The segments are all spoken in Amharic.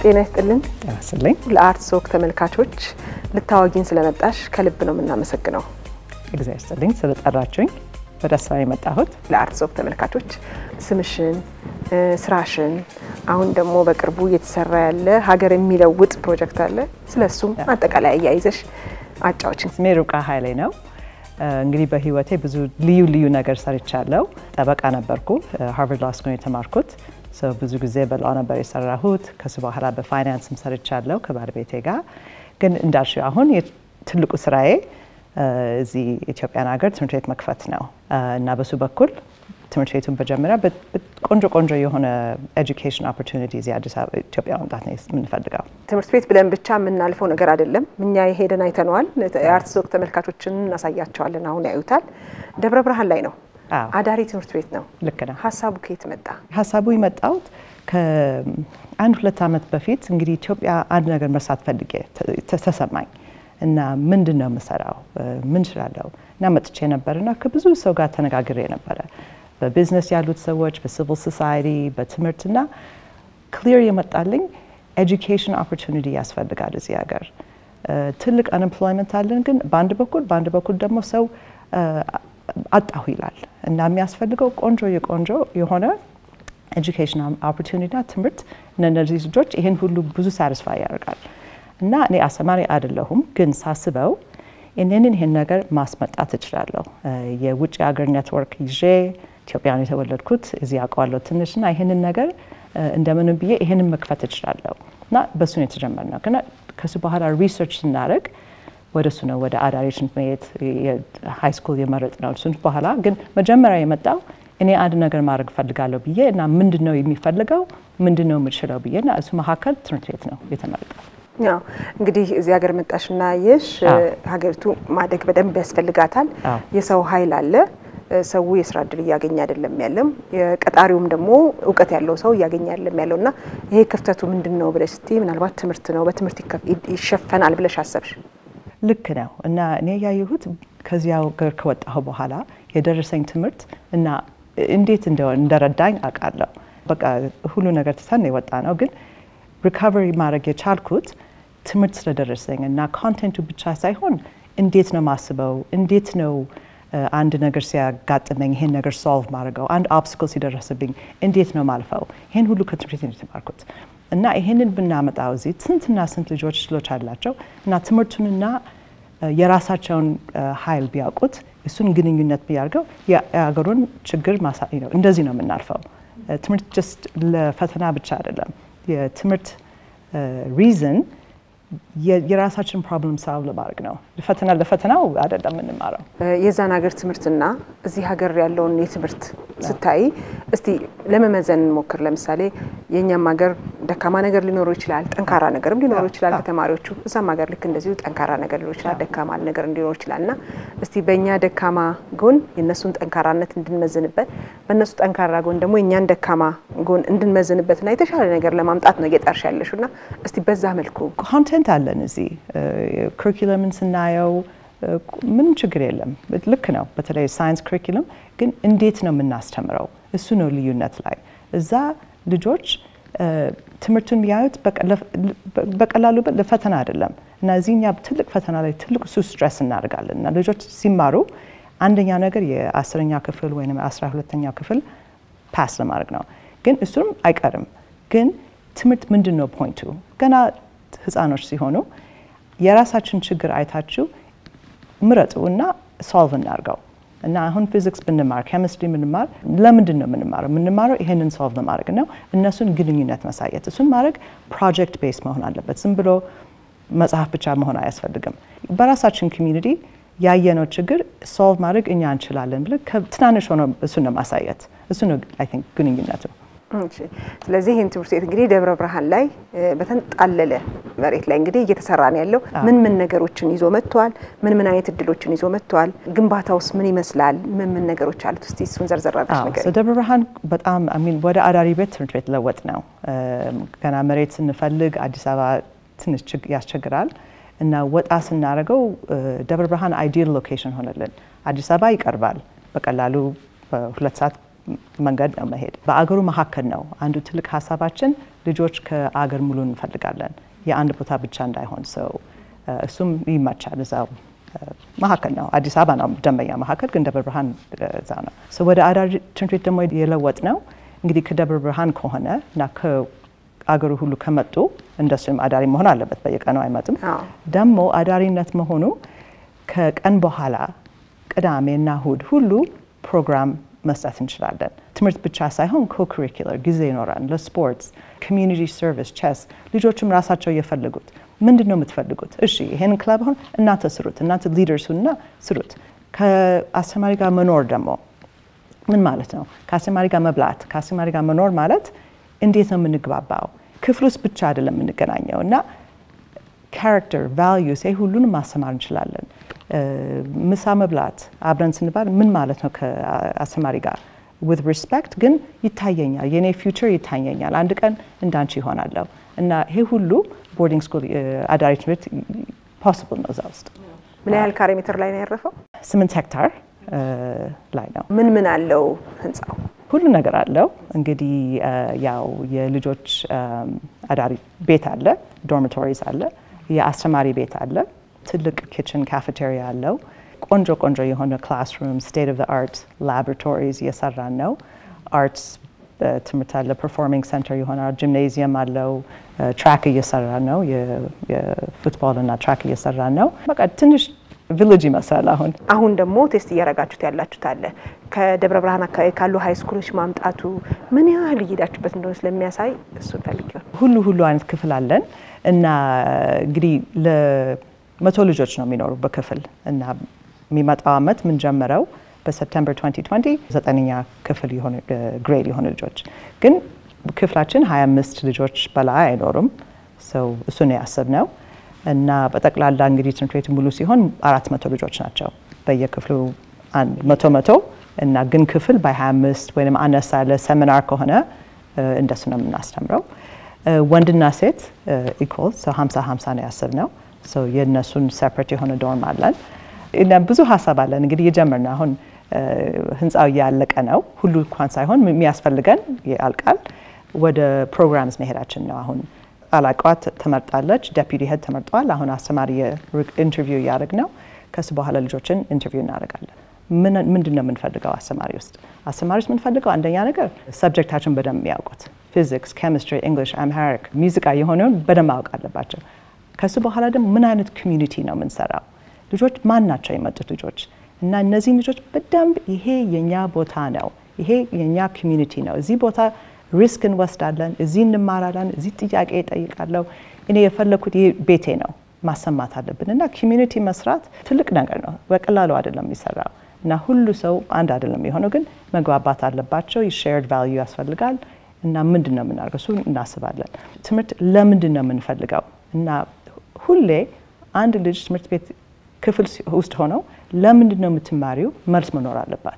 ጤና ይስጥልን። ስልኝ ለአርት ሶክ ተመልካቾች ልታዋጊን ስለመጣሽ ከልብ ነው የምናመሰግነው። እግዚአብሔር ይስጥልኝ ስለጠራችሁኝ በደስታ ነው የመጣሁት። ለአርት ሶክ ተመልካቾች ስምሽን፣ ስራሽን አሁን ደግሞ በቅርቡ እየተሰራ ያለ ሀገር የሚለውጥ ፕሮጀክት አለ። ስለ እሱም አጠቃላይ አያይዘሽ አጫዎችን። ስሜ ሩቃ ኃይሌ ነው። እንግዲህ በህይወቴ ብዙ ልዩ ልዩ ነገር ሰርቻለሁ። ጠበቃ ነበርኩ። ሃርቨርድ ላ ስኩል የተማርኩት ብዙ ጊዜ በላው ነበር የሰራሁት። ከሱ በኋላ በፋይናንስም ሰርቻለሁ ከባለቤቴ ጋር። ግን እንዳልሽው አሁን ትልቁ ስራዬ እዚህ ኢትዮጵያን ሀገር ትምህርት ቤት መክፈት ነው እና በሱ በኩል ትምህርት ቤቱን በጀመሪያ ቆንጆ ቆንጆ የሆነ ኤጁኬሽን ኦፖርቹኒቲ እዚህ አዲስ አበባ ኢትዮጵያ ማምጣት ነው የምንፈልገው። ትምህርት ቤት ብለን ብቻ የምናልፈው ነገር አይደለም። እኛ የሄደን አይተነዋል። የአርት ዞክ ተመልካቾችን እናሳያቸዋለን። አሁን ያዩታል። ደብረ ብርሃን ላይ ነው። አዳሪ ትምህርት ቤት ነው። ልክ ነው። ሀሳቡ ከየት መጣ? ሀሳቡ የመጣውት ከአንድ ሁለት ዓመት በፊት እንግዲህ ኢትዮጵያ አንድ ነገር መስራት ፈልጌ ተሰማኝ እና ምንድን ነው የምሰራው ምን እችላለሁ እና መጥቼ ነበር እና ከብዙ ሰው ጋር ተነጋግሬ ነበረ በቢዝነስ ያሉት ሰዎች በሲቪል ሶሳይቲ በትምህርት እና ክሊር የመጣልኝ ኤጁኬሽን ኦፖርቹኒቲ ያስፈልጋል እዚህ ሀገር ትልቅ አንኤምፕሎይመንት አለን ግን በአንድ በኩል በአንድ በኩል ደግሞ ሰው አጣሁ ይላል እና የሚያስፈልገው ቆንጆ የቆንጆ የሆነ ኤጁኬሽን ኦፖርቹኒቲና ትምህርት እነዚህ ልጆች ይህን ሁሉ ብዙ ሳቲስፋይ ያደርጋል እና እኔ አስተማሪ አይደለሁም ግን ሳስበው ይህንን ይህን ነገር ማስመጣት እችላለሁ። የውጭ ሀገር ኔትወርክ ይዤ ኢትዮጵያን የተወለድኩት እዚህ አውቀዋለሁ ትንሽ እና ይህንን ነገር እንደምንም ብዬ ይህንን መክፈት እችላለሁ እና በሱ ነው የተጀመርነው። ግን ከሱ በኋላ ሪሰርች ስናደርግ ወደ እሱ ነው ወደ አዳሪ ትምህርት ቤት ሃይ ስኩል የመረጥ ነው። እሱን በኋላ ግን መጀመሪያ የመጣው እኔ አንድ ነገር ማድረግ ፈልጋለሁ ብዬ እና ምንድን ነው የሚፈልገው ምንድን ነው የምችለው ብዬ እና እሱ መካከል ትምህርት ቤት ነው የተመረጠው። ያው እንግዲህ እዚህ ሀገር መጣሽና የሽ ሀገሪቱ ማደግ በደንብ ያስፈልጋታል። የሰው ኃይል አለ። ሰው የስራ እድል እያገኘ አይደለም ያለም፣ ቀጣሪውም ደግሞ እውቀት ያለው ሰው እያገኘ አይደለም ያለው እና ይሄ ክፍተቱ ምንድን ነው ብለሽ ስትይ ምናልባት ትምህርት ነው በትምህርት ይሸፈናል ብለሽ አሰብሽ? ልክ ነው እና እኔ ያየሁት ከዚያ ሀገር ከወጣሁ በኋላ የደረሰኝ ትምህርት እና እንዴት እንደረዳኝ አውቃለሁ። በቃ ሁሉ ነገር ትተን የወጣ ነው ግን ሪካቨሪ ማድረግ የቻልኩት ትምህርት ስለደረሰኝ እና ኮንቴንቱ ብቻ ሳይሆን እንዴት ነው ማስበው፣ እንዴት ነው አንድ ነገር ሲያጋጥመኝ ይሄን ነገር ሶልቭ ማድረገው፣ አንድ ኦብስክል ሲደረስብኝ እንዴት ነው ማልፈው፣ ይሄን ሁሉ ከትምህርት ቤት የተማርኩት እና ይሄንን ብናመጣው እዚህ ስንትና ስንት ልጆች ችሎች አላቸው እና ትምህርቱንና የራሳቸውን ኃይል ቢያውቁት እሱን ግንኙነት ቢያደርገው የሀገሩን ችግር እንደዚህ ነው የምናልፈው። ትምህርት ጀስት ለፈተና ብቻ አይደለም። የትምህርት ሪዝን የራሳችን ፕሮብለም ሳልቭ ለማድረግ ነው። ፈተና ለፈተናው አይደለም የምንማረው። የዛን ሀገር ትምህርትና እዚህ ሀገር ያለውን የትምህርት ስታይ እስቲ ለመመዘን እንሞክር። ለምሳሌ የእኛም ሀገር ደካማ ነገር ሊኖረው ይችላል፣ ጠንካራ ነገርም ሊኖረው ይችላል ከተማሪዎቹ። እዛም ሀገር ልክ እንደዚሁ ጠንካራ ነገር ሊኖር ይችላል፣ ደካማ ነገር ሊኖር ይችላል እና እስቲ በእኛ ደካማ ጎን የእነሱን ጠንካራነት እንድንመዝንበት፣ በእነሱ ጠንካራ ጎን ደግሞ የእኛን ደካማ ጎን እንድንመዝንበትና የተሻለ ነገር ለማምጣት ነው እየጣርሽ ያለሽው እና እስቲ በዛ መልኩ ኮንቴንት አለን እዚህ ኩሪኩለምን ስናየው ምንም ችግር የለም። ልክ ነው። በተለይ ሳይንስ ኩሪኩለም ግን እንዴት ነው የምናስተምረው? እሱ ነው ልዩነት ላይ እዛ ልጆች ትምህርቱን የሚያዩት በቀላሉ ለፈተና አይደለም እና እዚህኛ ትልቅ ፈተና ላይ ትልቅ እሱ ስትረስ እናደርጋለን እና ልጆች ሲማሩ አንደኛ ነገር የአስረኛ ክፍል ወይም አስራ ሁለተኛ ክፍል ፓስ ለማድረግ ነው። ግን እሱም አይቀርም። ግን ትምህርት ምንድን ነው ፖይንቱ? ገና ህፃኖች ሲሆኑ የራሳችን ችግር አይታችሁ ምረጡ እና ሶልቭ እናርገው እና አሁን ፊዚክስ ብንማር ኬሚስትሪ ብንማር ለምንድን ነው የምንማረው? የምንማረው ይሄንን ሶልቭ ለማድረግ ነው። እነሱን ግንኙነት ማሳየት፣ እሱን ማድረግ ፕሮጀክት ቤስ መሆን አለበት። ዝም ብሎ መጽሐፍ ብቻ መሆን አያስፈልግም። በራሳችን ኮሚዩኒቲ ያየነው ችግር ሶልቭ ማድረግ እኛ እንችላለን ብለን ትናንሽ ሆኖ እሱን ነው ማሳየት። እሱ ነው አይ ቲንክ ግንኙነቱ። ስለዚህ ይህን ትምህርት ቤት እንግዲህ ደብረ ብርሃን ላይ በተንጣለለ መሬት ላይ እንግዲህ እየተሰራ ነው ያለው። ምን ምን ነገሮችን ይዞ መጥቷል? ምን ምን አይነት እድሎችን ይዞ መጥቷል? ግንባታውስ ምን ይመስላል? ምን ምን ነገሮች አሉት? እስቲ እሱን ዘርዘር አድርገሽ ነገር ደብረ ብርሃን በጣም አሚን ወደ አዳሪ ቤት ትምህርት ቤት ለወጥ ነው። ገና መሬት ስንፈልግ አዲስ አበባ ትንሽ ያስቸግራል እና ወጣ ስናደርገው ደብረ ብርሃን አይዲል ሎኬሽን ሆነልን። አዲስ አበባ ይቀርባል በቀላሉ በሁለት ሰዓት መንገድ ነው መሄድ። በአገሩ መካከል ነው። አንዱ ትልቅ ሀሳባችን ልጆች ከአገር ሙሉ እንፈልጋለን። የአንድ ቦታ ብቻ እንዳይሆን ሰው እሱም ይመቻል። እዛው መካከል ነው። አዲስ አበባ ነው ደንበኛ መካከል፣ ግን ደብረ ብርሃን እዛ ነው። ወደ አዳሪ ትምህርት ቤት ደግሞ የለወጥ ነው እንግዲህ ከደብረ ብርሃን ከሆነ እና ከአገሩ ሁሉ ከመጡ እንደሱም አዳሪ መሆን አለበት። በየቀኑ አይመጡም። ደግሞ አዳሪነት መሆኑ ከቀን በኋላ ቅዳሜና እሁድ ሁሉ ፕሮግራም መስጠት እንችላለን። ትምህርት ብቻ ሳይሆን ኮኩሪኩለር ጊዜ ይኖራል ለስፖርትስ፣ ኮሚዩኒቲ ሰርቪስ፣ ቸስ። ልጆችም ራሳቸው እየፈለጉት ምንድን ነው የምትፈልጉት? እሺ ይሄን ክለብ አሁን እናንተ ስሩት፣ እናንተ ሊደርስ ሁኑና ስሩት። ከአስተማሪ ጋር መኖር ደግሞ ምን ማለት ነው? ከአስተማሪ ጋር መብላት፣ ከአስተማሪ ጋር መኖር ማለት እንዴት ነው የምንግባባው? ክፍል ውስጥ ብቻ አይደለም የምንገናኘው እና ካራክተር ቫልዩስ ይህ ሁሉንም ማስተማር እንችላለን። ምሳ መብላት አብረን ስንባል ምን ማለት ነው? ከአስተማሪ ጋር ዊዝ ሪስፔክት ግን ይታየኛል፣ የኔ ፊውቸር ይታየኛል፣ አንድ ቀን እንዳንቺ ይሆናለሁ እና ይሄ ሁሉ ቦርዲንግ ስኩል አዳሪ ትምህርት ፖስብል ነው። እዛ ውስጥ ምን ያህል ካሬ ሜትር ላይ ነው ያረፈው? ስምንት ሄክታር ላይ ነው። ምን ምን አለው ህንፃው? ሁሉ ነገር አለው። እንግዲህ ያው የልጆች አዳሪ ቤት አለ፣ ዶርሚቶሪስ አለ፣ የአስተማሪ ቤት አለ፣ ትልቅ ኪችን ካፌቴሪያ አለው። ቆንጆ ቆንጆ የሆነ ክላስሩም ስቴት ኦፍ አርት ላቦራቶሪስ እየሰራን ነው። አርትስ ትምህርት አለ፣ ፐርፎርሚንግ ሴንተር ይሆናል፣ ጂምኔዚየም አለው፣ ትራክ እየሰራ ነው፣ የፉትቦል እና ትራክ እየሰራ ነው። በቃ ትንሽ ቪሌጅ ይመስላል። አሁን አሁን ደግሞ ቴስት እያረጋችሁት ያላችሁት አለ ከደብረ ብርሃን አካባቢ ካሉ ሀይ ስኩሎች ማምጣቱ ምን ያህል እየሄዳችሁበት እንደሆነ ስለሚያሳይ እሱን ፈልግ ሁሉ ሁሉ አይነት ክፍል አለን እና እንግዲህ ለመቶ ልጆች ነው የሚኖሩ በክፍል እና የሚመጣው አመት የምንጀምረው በሰፕተምበር 2020 ዘጠነኛ ክፍል ግሬድ የሆኑ ልጆች ግን ክፍላችን 25 ልጆች በላይ አይኖሩም። ሰው እሱ ነው ያሰብነው እና በጠቅላላ እንግዲህ ትምህርት ቤቱ ሙሉ ሲሆን አራት መቶ ልጆች ናቸው በየክፍሉ መቶ መቶ እና ግን ክፍል በ25 ወይም አነስ ያለ ሰሚናር ከሆነ እንደሱ ነው የምናስተምረው። ወንድና ሴት ኢኮል ሰው 50 50 ነው ያሰብነው። የእነሱን ሴፐሬት የሆነ ዶርም አለን እና ብዙ ሀሳብ አለን። እንግዲህ የጀመርነው አሁን ህንፃው እያለቀ ነው። ሁሉ እንኳን ሳይሆን የሚያስፈልገን ያልቃል። ወደ ፕሮግራምስ መሄዳችን ነው አሁን አላቋ ተመርጣለች። ዴፒቲ ሄድ ተመርጠዋል። አሁን አስተማሪ ኢንተርቪው እያደረግ ነው። ከሱ በኋላ ልጆችን ኢንተርቪው እናደርጋለን። ምንድን ነው የምንፈልገው አስተማሪ ውስጥ? አስተማሪ ውስጥ የምንፈልገው አንደኛ ነገር ሰብጀክታችን በደንብ የሚያውቁት ፊዚክስ፣ ኬሚስትሪ፣ እንግሊሽ፣ አምሃሪክ፣ ሙዚቃ የሆነውን በደንብ ማወቅ አለባቸው። ከሱ በኋላ ደግሞ ምን አይነት ኮሚዩኒቲ ነው የምንሰራው? ልጆች ማን ናቸው የመጡት ልጆች እና እነዚህን ልጆች በደንብ ይሄ የኛ ቦታ ነው፣ ይሄ የኛ ኮሚዩኒቲ ነው፣ እዚህ ቦታ ሪስክ እንወስዳለን፣ እዚህ እንማራለን፣ እዚህ ጥያቄ ይጠይቃለሁ። እኔ የፈለግኩት ይህ ቤቴ ነው ማሰማት አለብን እና ኮሚዩኒቲ መስራት ትልቅ ነገር ነው። በቀላሉ አይደለም የሚሰራው እና ሁሉ ሰው አንድ አይደለም የሆነው፣ ግን መግባባት አለባቸው። ሼርድ ቫልዩ ያስፈልጋል እና ምንድን ነው የምናደርገው እሱ እናስባለን። ትምህርት ለምንድን ነው የምንፈልገው እና ሁሌ አንድ ልጅ ትምህርት ቤት ክፍል ውስጥ ሆነው ለምንድን ነው የምትማሪው መልስ መኖር አለባት።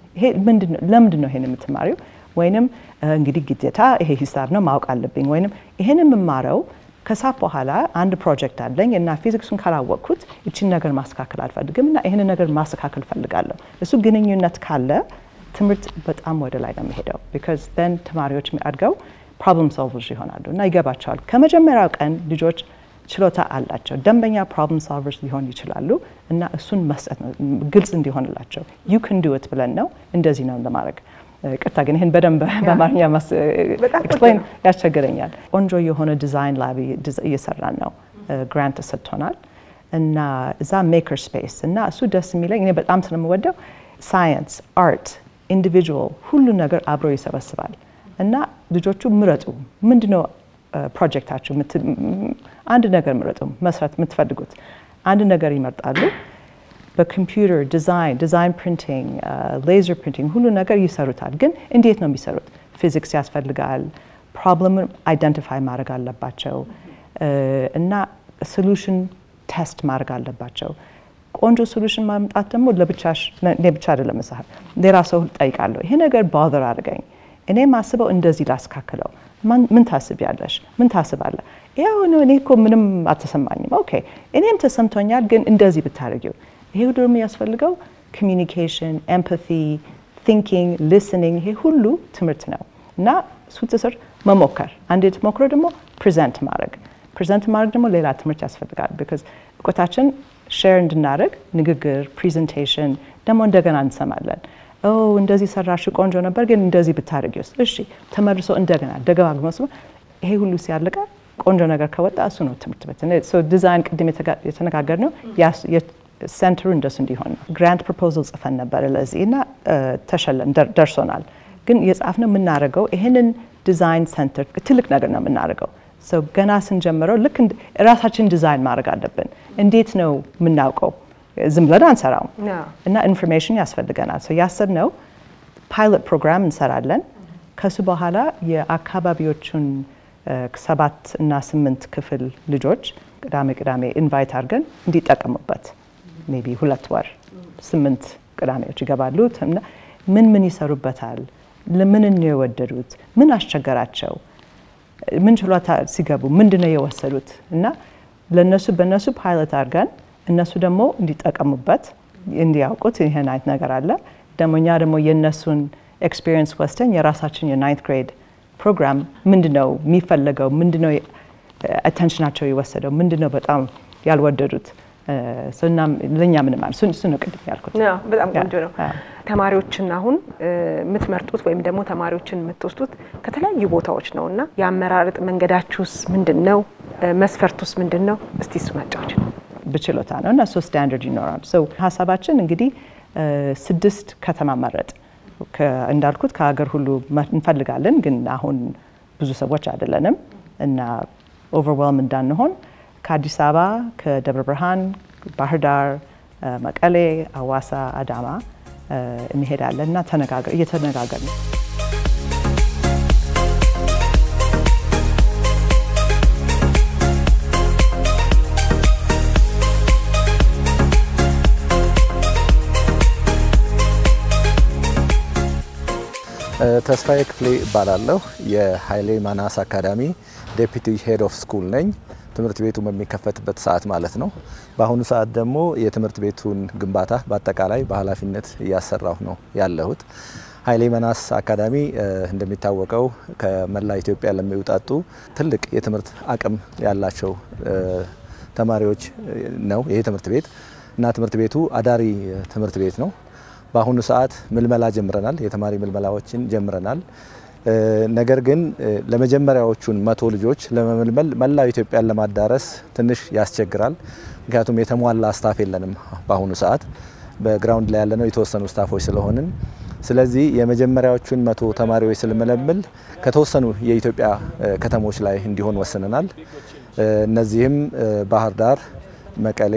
ለምንድን ነው ይሄን የምትማሪው ወይንም እንግዲህ ግዴታ ይሄ ሂሳብ ነው ማወቅ አለብኝ ወይንም ይሄን የምማረው ከሳት በኋላ አንድ ፕሮጀክት አለኝ እና ፊዚክሱን ካላወቅኩት ይችን ነገር ማስተካከል አልፈልግም እና ይህን ነገር ማስተካከል ፈልጋለሁ። እሱ ግንኙነት ካለ ትምህርት በጣም ወደ ላይ ነው የሚሄደው። ቢካዝ ን ተማሪዎች አድገው ፕሮብለም ሶልቨርስ ይሆናሉ እና ይገባቸዋል። ከመጀመሪያው ቀን ልጆች ችሎታ አላቸው። ደንበኛ ፕሮብለም ሶልቨርስ ሊሆን ይችላሉ እና እሱን መስጠት ነው ግልጽ እንዲሆንላቸው ዩ ክን ዱ ኢት ብለን ነው እንደዚህ ነው ለማድረግ ቅርታ ግን ይህን በደንብ በአማርኛ ኤክስፕሌን ያስቸግረኛል። ቆንጆ የሆነ ዲዛይን ላብ እየሰራን ነው። ግራንት ተሰጥቶናል እና እዛ ሜከር ስፔስ እና እሱ ደስ የሚለኝ እኔ በጣም ስለምወደው ሳይንስ፣ አርት፣ ኢንዲቪጁዋል ሁሉ ነገር አብሮ ይሰበስባል እና ልጆቹ ምረጡ። ምንድነው ፕሮጀክታችሁ? አንድ ነገር ምረጡ፣ መስራት የምትፈልጉት አንድ ነገር ይመርጣሉ። በኮምፒውተር ዲዛይን ዲዛይን ፕሪንቲንግ ሌዘር ፕሪንቲንግ ሁሉ ነገር ይሰሩታል። ግን እንዴት ነው የሚሰሩት? ፊዚክስ ያስፈልጋል። ፕሮብለምን አይደንቲፋይ ማድረግ አለባቸው እና ሶሉሽን ቴስት ማድረግ አለባቸው። ቆንጆ ሶሉሽን ማምጣት ደግሞ ለብቻሽ እኔ ብቻ አይደለም መሳል ሌላ ሰው ጠይቃለሁ። ይሄ ነገር ባዘር አድርገኝ እኔ ማስበው እንደዚህ ላስካክለው ምን ታስቢያለሽ? ምን ታስባለ? ያው እኔ እኮ ምንም አልተሰማኝም። ኦኬ እኔም ተሰምቶኛል፣ ግን እንደዚህ ብታደርጊው ይሄ ደግሞ የሚያስፈልገው ኮሚኒኬሽን፣ ኤምፓቲ፣ ቲንኪንግ፣ ሊስኒንግ ይሄ ሁሉ ትምህርት ነው እና ሱት ስር መሞከር አንድ የተሞክሮ ደግሞ ፕሬዘንት ማድረግ ፕሬዘንት ማድረግ ደግሞ ሌላ ትምህርት ያስፈልጋል። ቢካዝ እውቀታችን ሼር እንድናደርግ ንግግር፣ ፕሬዘንቴሽን ደግሞ እንደገና እንሰማለን። ኦ እንደዚህ ሰራሽ ቆንጆ ነበር፣ ግን እንደዚህ ብታደርግ ውስጥ እሺ፣ ተመልሶ እንደገና ደጋግሞ ይሄ ሁሉ ሲያልቀ ቆንጆ ነገር ከወጣ እሱ ነው ትምህርት ቤት። ዲዛይን ቅድም የተነጋገር ነው ሴንተሩ እንደሱ እንዲሆን ነው። ግራንት ፕሮፖዛል ጽፈን ነበር ለዚህ እና ተሸለም ደርሶናል። ግን የጻፍነው የምናደርገው ይህንን ዲዛይን ሴንተር ትልቅ ነገር ነው የምናደርገው ገና ስንጀምረው ልክ ራሳችን ዲዛይን ማድረግ አለብን። እንዴት ነው የምናውቀው? ዝም ብለን አንሰራውም እና ኢንፎርሜሽን ያስፈልገናል። ያሰብነው ፓይለት ፕሮግራም እንሰራለን። ከሱ በኋላ የአካባቢዎቹን ሰባት እና ስምንት ክፍል ልጆች ቅዳሜ ቅዳሜ ኢንቫይት አድርገን እንዲጠቀሙበት ሜይ ቢ ሁለት ወር ስምንት ቅዳሜዎች ይገባሉ። ምን ምን ይሰሩበታል? ምን ነው የወደዱት? ምን አስቸገራቸው? ምን ችሎታ ሲገቡ ምንድን ነው የወሰዱት? እና ለነሱ በእነሱ ፓይለት አድርገን እነሱ ደግሞ እንዲጠቀሙበት እንዲያውቁት ይህን አይነት ነገር አለ። ደግሞ እኛ ደግሞ የእነሱን ኤክስፒሪየንስ ወስደን የራሳችን የናይንት ግሬድ ፕሮግራም ምንድን ነው የሚፈለገው፣ ምንድን ነው አቴንሽናቸው የወሰደው፣ ምንድን ነው በጣም ያልወደዱት ለእኛ ምንም አለ እሱ ነው ቅድም ያልኩት። በጣም ቆንጆ ነው። ተማሪዎችን አሁን የምትመርጡት ወይም ደግሞ ተማሪዎችን የምትወስዱት ከተለያዩ ቦታዎች ነው እና የአመራረጥ መንገዳችሁስ ምንድን ነው? መስፈርቱስ ምንድን ነው? እስቲ እሱ ማጫዎች በችሎታ ነው እና ሶስት ስታንዳርድ ይኖራል። ሰው ሀሳባችን እንግዲህ ስድስት ከተማ መረጥ እንዳልኩት ከሀገር ሁሉ እንፈልጋለን፣ ግን አሁን ብዙ ሰዎች አይደለንም እና ኦቨርዌልም እንዳንሆን ከአዲስ አበባ፣ ከደብረ ብርሃን፣ ባህር ዳር፣ መቀሌ፣ አዋሳ፣ አዳማ እንሄዳለን እና እየተነጋገር ነው። ተስፋዬ ክፍሌ እባላለሁ። የሀይሌ ማናስ አካዳሚ ዴፒቲ ሄድ ኦፍ ስኩል ነኝ። ትምህርት ቤቱ በሚከፈትበት ሰዓት ማለት ነው። በአሁኑ ሰዓት ደግሞ የትምህርት ቤቱን ግንባታ በአጠቃላይ በኃላፊነት እያሰራሁ ነው ያለሁት። ሀይሌ መናስ አካዳሚ እንደሚታወቀው ከመላ ኢትዮጵያ ለሚውጣጡ ትልቅ የትምህርት አቅም ያላቸው ተማሪዎች ነው ይሄ ትምህርት ቤት እና ትምህርት ቤቱ አዳሪ ትምህርት ቤት ነው። በአሁኑ ሰዓት ምልመላ ጀምረናል። የተማሪ ምልመላዎችን ጀምረናል። ነገር ግን ለመጀመሪያዎቹን መቶ ልጆች ለመመልመል መላው ኢትዮጵያን ለማዳረስ ትንሽ ያስቸግራል። ምክንያቱም የተሟላ ስታፍ የለንም። በአሁኑ ሰዓት በግራውንድ ላይ ያለነው የተወሰኑ ስታፎች ስለሆንን፣ ስለዚህ የመጀመሪያዎቹን መቶ ተማሪዎች ስንመለምል ከተወሰኑ የኢትዮጵያ ከተሞች ላይ እንዲሆን ወስነናል። እነዚህም ባህር ዳር፣ መቀሌ፣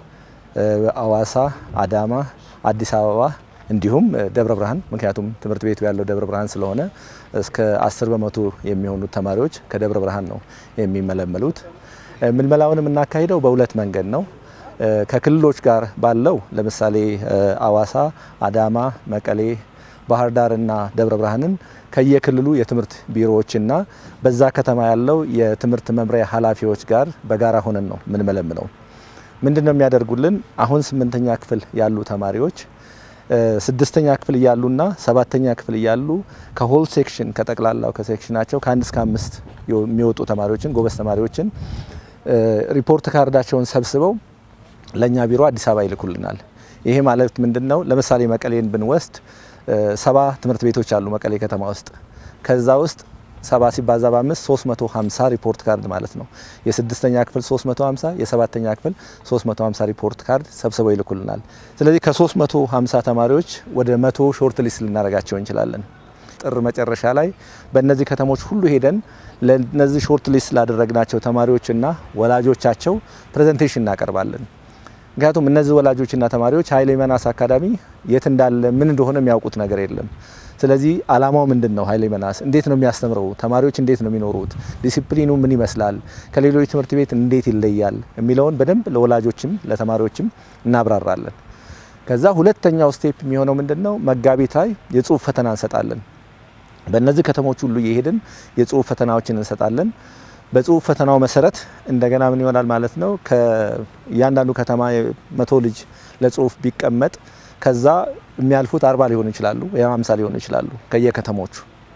አዋሳ፣ አዳማ፣ አዲስ አበባ እንዲሁም ደብረ ብርሃን ምክንያቱም ትምህርት ቤቱ ያለው ደብረ ብርሃን ስለሆነ እስከ አስር በመቶ የሚሆኑት ተማሪዎች ከደብረ ብርሃን ነው የሚመለመሉት። ምልመላውን የምናካሂደው በሁለት መንገድ ነው። ከክልሎች ጋር ባለው ለምሳሌ አዋሳ፣ አዳማ፣ መቀሌ፣ ባህር ዳር እና ደብረ ብርሃንን ከየክልሉ የትምህርት ቢሮዎችና በዛ ከተማ ያለው የትምህርት መምሪያ ኃላፊዎች ጋር በጋራ ሆነን ነው የምንመለምለው። ምንድን ነው የሚያደርጉልን? አሁን ስምንተኛ ክፍል ያሉ ተማሪዎች ስድስተኛ ክፍል እያሉና ሰባተኛ ክፍል እያሉ ከሆል ሴክሽን ከጠቅላላው ከሴክሽናቸው ከአንድ እስከ አምስት የሚወጡ ተማሪዎችን ጎበዝ ተማሪዎችን ሪፖርት ካርዳቸውን ሰብስበው ለእኛ ቢሮ አዲስ አበባ ይልኩልናል። ይሄ ማለት ምንድን ነው? ለምሳሌ መቀሌን ብንወስድ ሰባ ትምህርት ቤቶች አሉ መቀሌ ከተማ ውስጥ ከዛ ውስጥ ሰባ ሲባዛ በአምስት 350 ሪፖርት ካርድ ማለት ነው። የስድስተኛ ክፍል 350 የሰባተኛ ክፍል 350 ሪፖርት ካርድ ሰብስበው ይልኩልናል። ስለዚህ ከ350 ተማሪዎች ወደ መቶ ሾርት ሊስት ልናደርጋቸው እንችላለን። ጥር መጨረሻ ላይ በእነዚህ ከተሞች ሁሉ ሄደን ለነዚህ ሾርት ሊስት ላደረግናቸው ተማሪዎችና ወላጆቻቸው ፕሬዘንቴሽን እናቀርባለን። ምክንያቱም እነዚህ ወላጆችና ተማሪዎች ሀይሌ መናስ አካዳሚ የት እንዳለ ምን እንደሆነ የሚያውቁት ነገር የለም። ስለዚህ አላማው ምንድን ነው? ሀይሌ መናስ እንዴት ነው የሚያስተምረው? ተማሪዎች እንዴት ነው የሚኖሩት? ዲሲፕሊኑ ምን ይመስላል? ከሌሎች ትምህርት ቤት እንዴት ይለያል? የሚለውን በደንብ ለወላጆችም ለተማሪዎችም እናብራራለን። ከዛ ሁለተኛው ስቴፕ የሚሆነው ምንድን ነው? መጋቢት ላይ የጽሁፍ ፈተና እንሰጣለን። በእነዚህ ከተሞች ሁሉ እየሄድን የጽሁፍ ፈተናዎችን እንሰጣለን። በጽሁፍ ፈተናው መሰረት እንደገና ምን ይሆናል ማለት ነው? ከእያንዳንዱ ከተማ መቶ ልጅ ለጽሁፍ ቢቀመጥ ከዛ የሚያልፉት አርባ ሊሆኑ ይችላሉ ወይም አምሳ ሊሆኑ ይችላሉ ከየከተሞቹ።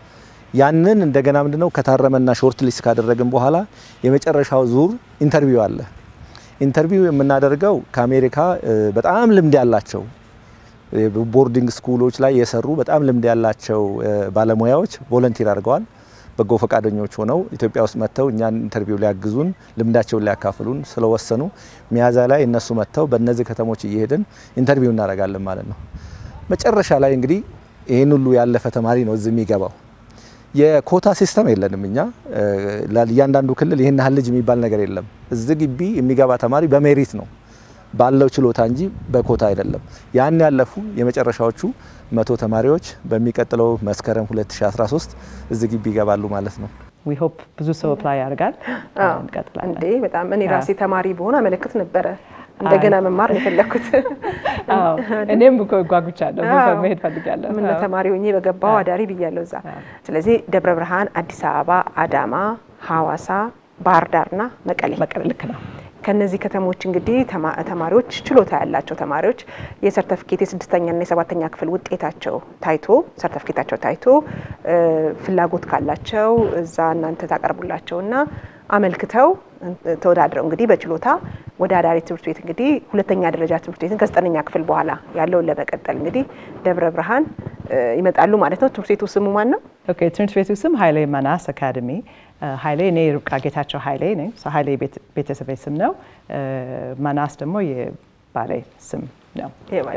ያንን እንደገና ምንድነው ከታረመና ሾርት ሊስት ካደረግን በኋላ የመጨረሻው ዙር ኢንተርቪው አለ። ኢንተርቪው የምናደርገው ከአሜሪካ በጣም ልምድ ያላቸው ቦርዲንግ ስኩሎች ላይ የሰሩ በጣም ልምድ ያላቸው ባለሙያዎች ቮለንቲር አድርገዋል። በጎ ፈቃደኞች ሆነው ኢትዮጵያ ውስጥ መጥተው እኛን ኢንተርቪው ሊያግዙን ልምዳቸውን ሊያካፍሉን ስለወሰኑ ሚያዝያ ላይ እነሱ መጥተው በእነዚህ ከተሞች እየሄድን ኢንተርቪው እናደርጋለን ማለት ነው። መጨረሻ ላይ እንግዲህ ይህን ሁሉ ያለፈ ተማሪ ነው እዚህ የሚገባው። የኮታ ሲስተም የለንም እኛ እያንዳንዱ ክልል ይህን ያህል ልጅ የሚባል ነገር የለም። እዚህ ግቢ የሚገባ ተማሪ በሜሪት ነው ባለው ችሎታ እንጂ በኮታ አይደለም። ያን ያለፉ የመጨረሻዎቹ መቶ ተማሪዎች በሚቀጥለው መስከረም 2013 እዚህ ግቢ ይገባሉ ማለት ነው። ዊ ሆፕ ብዙ ሰው አፕላይ ያደርጋል። እንቀጥላለን። እንዴ በጣም እኔ ራሴ ተማሪ በሆነ አመለክት ነበረ። እንደገና መማር ነው የፈለግኩት። እኔም እኮ ጓጉቻለሁ፣ መሄድ ፈልጋለሁ። ምን ተማሪ ሆኜ በገባው አዳሪ ብያለሁ እዛ። ስለዚህ ደብረ ብርሃን፣ አዲስ አበባ፣ አዳማ፣ ሐዋሳ፣ ባህር ዳርና መቀሌ መቀሌ ልክ ነው። ከነዚህ ከተሞች እንግዲህ ተማሪዎች ችሎታ ያላቸው ተማሪዎች የሰርተፊኬት የስድስተኛና የሰባተኛ ክፍል ውጤታቸው ታይቶ ሰርተፊኬታቸው ታይቶ ፍላጎት ካላቸው እዛ እናንተ ታቀርቡላቸውና አመልክተው ተወዳድረው እንግዲህ በችሎታ ወደ አዳሪ ትምህርት ቤት እንግዲህ ሁለተኛ ደረጃ ትምህርት ቤትን ከዘጠነኛ ክፍል በኋላ ያለውን ለመቀጠል እንግዲህ ደብረ ብርሃን ይመጣሉ ማለት ነው። ትምህርት ቤቱ ስሙ ማን ነው? ኦኬ ትምህርት ቤቱ ስም ኃይሌ መናስ አካደሚ። ኃይሌ እኔ ርብቃ ጌታቸው ኃይሌ ነኝ። ኃይሌ ቤተሰቤ ስም ነው። መናስ ደግሞ የባሌ ስም ነው።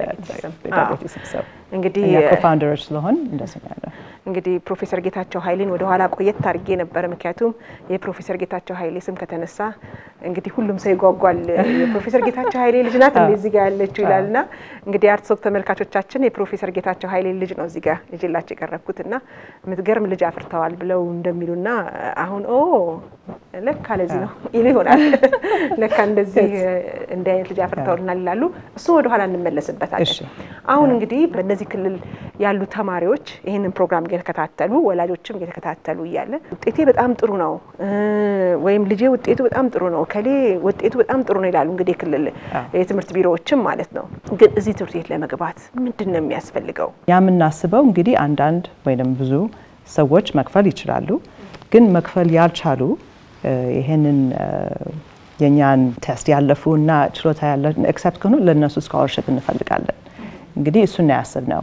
እንግዲህ ኮፋውንደሮች ስለሆን እንደሱ ያለ እንግዲህ ፕሮፌሰር ጌታቸው ኃይሌን ወደ ኋላ ቆየት አድርጌ ነበረ። ምክንያቱም የፕሮፌሰር ጌታቸው ኃይሌ ስም ከተነሳ እንግዲህ ሁሉም ሰው ይጓጓል። የፕሮፌሰር ጌታቸው ኃይሌ ልጅ ናት እንዴ እዚህ ጋር ያለችው ይላልና እንግዲህ አርትስ ኦፍ ተመልካቾቻችን የፕሮፌሰር ጌታቸው ኃይሌ ልጅ ነው እዚህ ጋር ይዤላቸው የቀረብኩት እና የምትገርም ልጅ አፍርተዋል ብለው እንደሚሉና አሁን ኦ ለካ ለዚህ ነው ይሉ ይሆናል ለካ እንደዚህ እንዲህ አይነት ልጅ አፍርተውልናል ይላሉ። እሱ ወደ ኋላ እንመለስበታለን። አሁን እንግዲህ በእነዚህ ክልል ያሉ ተማሪዎች ይህንን ፕሮግራም እየተከታተሉ ወላጆችም እየተከታተሉ እያለ ውጤቴ በጣም ጥሩ ነው ወይም ልጄ ውጤቱ በጣም ጥሩ ነው ከሌ ውጤቱ በጣም ጥሩ ነው ይላሉ። እንግዲህ ክልል የትምህርት ቢሮዎችም ማለት ነው። ግን እዚህ ትምህርት ቤት ለመግባት ምንድን ነው የሚያስፈልገው? ያ የምናስበው እንግዲህ አንዳንድ ወይም ብዙ ሰዎች መክፈል ይችላሉ። ግን መክፈል ያልቻሉ ይህንን የእኛን ቴስት ያለፉ እና ችሎታ ያለ ኤክሰፕት ከሆኑ ለእነሱ ስኮላርሽፕ እንፈልጋለን። እንግዲህ እሱን ነው ያስብነው።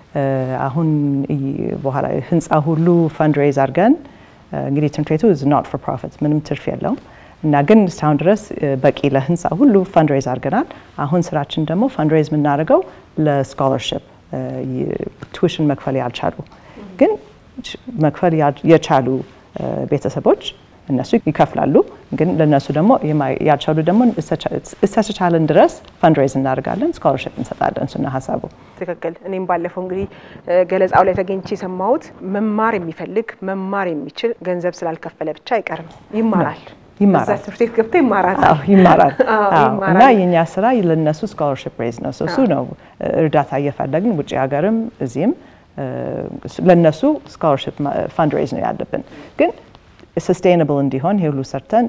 አሁን በኋላ ህንፃ ሁሉ ፈንድሬዝ አድርገን እንግዲህ ትምህርት ቤቱ ኢዝ ኖት ፎር ፕሮፊት ምንም ትርፍ የለውም እና ግን እስካሁን ድረስ በቂ ለህንፃ ሁሉ ፈንድሬዝ አድርገናል። አሁን ስራችን ደግሞ ፈንድሬዝ የምናደርገው ለስኮላርሽፕ ቱዊሽን መክፈል ያልቻሉ ግን መክፈል የቻሉ ቤተሰቦች እነሱ ይከፍላሉ። ግን ለእነሱ ደግሞ ያልቻሉ ደግሞ እስከተቻለን ድረስ ፈንድሬዝ እናደርጋለን፣ ስኮላርሽፕ እንሰጣለን። እሱና ሀሳቡ ትክክል። እኔም ባለፈው እንግዲህ ገለጻው ላይ ተገኝቼ የሰማሁት መማር የሚፈልግ መማር የሚችል ገንዘብ ስላልከፈለ ብቻ አይቀርም፣ ይማራል ይማራል። እዛ ትምህርት ቤት ገብቶ ይማራል ይማራል እና የኛ ስራ ለእነሱ ስኮላርሽፕ ሬዝ ነው። እሱ ነው እርዳታ እየፈለግን ውጭ ሀገርም እዚህም ለእነሱ ስኮላርሽፕ ፈንድሬዝ ነው ያለብን ግን ሰስቴይናብል እንዲሆን ይህ ሁሉ ሰርተን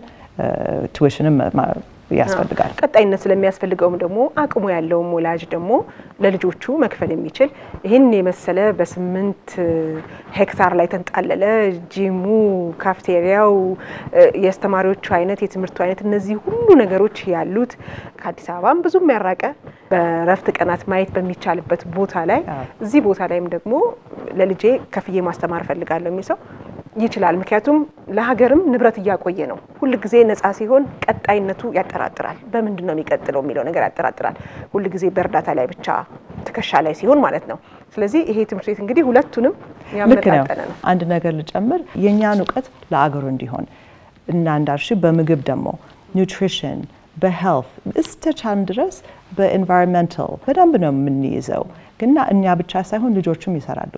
ቱዊሽንም ያስፈልጋል። ቀጣይነት ስለሚያስፈልገውም ደግሞ አቅሙ ያለውም ወላጅ ደግሞ ለልጆቹ መክፈል የሚችል ይህን የመሰለ በስምንት ሄክታር ላይ ተንጣለለ ጂሙ፣ ካፍቴሪያው፣ የአስተማሪዎቹ አይነት፣ የትምህርቱ አይነት እነዚህ ሁሉ ነገሮች ያሉት ከአዲስ አበባም ብዙም ያራቀ በረፍት ቀናት ማየት በሚቻልበት ቦታ ላይ እዚህ ቦታ ላይም ደግሞ ለልጄ ከፍዬ ማስተማር እፈልጋለሁ የሚል ሰው ይችላል። ምክንያቱም ለሀገርም ንብረት እያቆየ ነው። ሁል ጊዜ ነፃ ሲሆን ቀጣይነቱ ያጠራጥራል። በምንድን ነው የሚቀጥለው የሚለው ነገር ያጠራጥራል። ሁል ጊዜ በእርዳታ ላይ ብቻ ትከሻ ላይ ሲሆን ማለት ነው። ስለዚህ ይሄ ትምህርት ቤት እንግዲህ ሁለቱንም ልክ ነው። ያመጣጠነ ነው። አንድ ነገር ልጨምር፣ የእኛን እውቀት ለአገሩ እንዲሆን እና እንዳልሽ በምግብ ደግሞ ኒውትሪሽን በሄልት እስተቻን ድረስ በኤንቫይሮንመንታል በደንብ ነው የምንይዘው ግና እኛ ብቻ ሳይሆን ልጆቹም ይሰራሉ።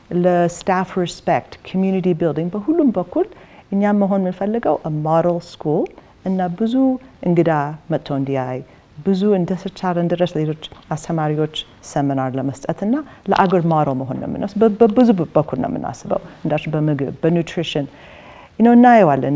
ለስታፍ ሪስፔክት ኮሚዩኒቲ ቢልዲንግ በሁሉም በኩል እኛ መሆን የምንፈልገው ሞዴል ስኩል እና ብዙ እንግዳ መጥቶ እንዲያይ ብዙ እንደተቻለን ድረስ ሌሎች አስተማሪዎች ሰሚናር ለመስጠት እና ለአገር ሞዴል መሆን ነው የምናስ በብዙ በኩል ነው የምናስበው እንዳች በምግብ በኒውትሪሽን እናየዋለን።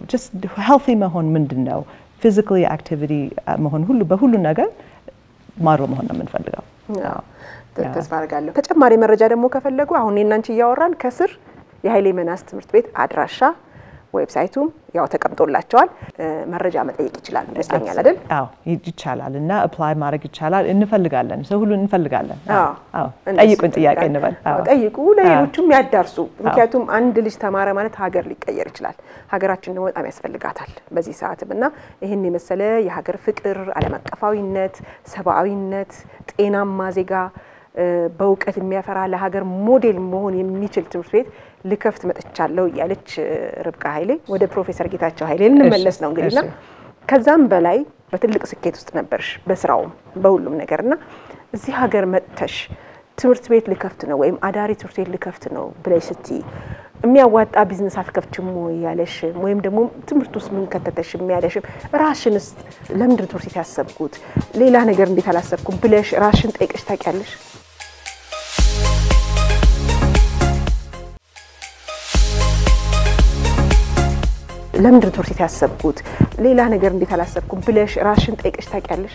ሄልቲ መሆን ምንድን ነው ፊዚካሊ አክቲቪቲ መሆን ሁሉ በሁሉ ነገር ሞዴል መሆን ነው የምንፈልገው። ተስፋ አድርጋለሁ። ተጨማሪ መረጃ ደግሞ ከፈለጉ አሁን እናንቺ እያወራን ከስር የኃይሌ መናስ ትምህርት ቤት አድራሻ ዌብሳይቱም ያው ተቀምጦላቸዋል። መረጃ መጠየቅ ይችላል ይመስለኛል አይደል? አዎ ይቻላል። እና አፕላይ ማድረግ ይቻላል። እንፈልጋለን፣ ሰው ሁሉ እንፈልጋለን። አዎ እንደሱ ጠይቁን፣ ጥያቄ እንበል። አዎ፣ ጠይቁ፣ ለሌሎቹም ያዳርሱ። ምክንያቱም አንድ ልጅ ተማረ ማለት ሀገር ሊቀየር ይችላል። ሀገራችን ደግሞ በጣም ያስፈልጋታል በዚህ ሰዓትም እና ይህን የመሰለ የሀገር ፍቅር፣ ዓለም አቀፋዊነት፣ ሰብአዊነት፣ ጤናማ ዜጋ በእውቀት የሚያፈራ ለሀገር ሞዴል መሆን የሚችል ትምህርት ቤት ልከፍት መጥቻለሁ እያለች ርብቃ ኃይሌ ወደ ፕሮፌሰር ጌታቸው ኃይሌ ልንመለስ ነው እንግዲህ እና ከዛም በላይ በትልቅ ስኬት ውስጥ ነበርሽ በስራውም በሁሉም ነገር እና እዚህ ሀገር መጥተሽ ትምህርት ቤት ልከፍት ነው ወይም አዳሪ ትምህርት ቤት ልከፍት ነው ብለሽ ስትይ የሚያዋጣ ቢዝነስ አትከፍችም ወይ ያለሽም ወይም ደግሞ ትምህርት ውስጥ ምን ከተተሽ የሚያለሽም ራሽንስ ለምንድን ትምህርት ቤት ያሰብኩት ሌላ ነገር እንዴት አላሰብኩም ብለሽ ራሽን ጠይቀሽ ታውቂያለሽ? ለምንድን ትምህርት ቤት ያሰብኩት ሌላ ነገር እንዴት አላሰብኩም ብለሽ ራሽን ጠይቀሽ ታውቂያለሽ?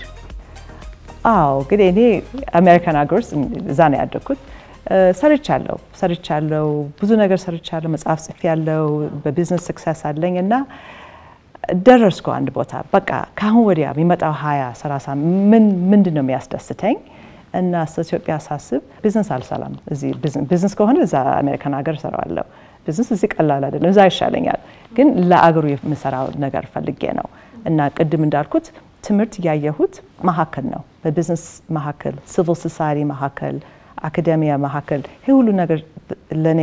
አዎ እንግዲህ እኔ አሜሪካን ሀገር ውስጥ እዛ ነው ያደግኩት። ሰርቻለሁ ሰርቻለሁ ብዙ ነገር ሰርቻለሁ። መጽሐፍ ጽፌያለሁ። በቢዝነስ ስክሰስ አለኝ እና ደረስኩ አንድ ቦታ በቃ ከአሁን ወዲያ የሚመጣው ሀያ ሰላሳ ምን ምንድን ነው የሚያስደስተኝ እና ስለ ኢትዮጵያ ሳስብ ቢዝነስ አልሰራም። እዚህ ቢዝነስ ከሆነ እዛ አሜሪካን ሀገር እሰራዋለሁ። ቢዝነስ እዚህ ቀላል አይደለም፣ እዛ ይሻለኛል። ግን ለአገሩ የምሰራው ነገር ፈልጌ ነው እና ቅድም እንዳልኩት ትምህርት ያየሁት መካከል ነው። በቢዝነስ መካከል፣ ሲቪል ሶሳይቲ መካከል፣ አካዴሚያ መካከል ይህ ሁሉ ነገር ለእኔ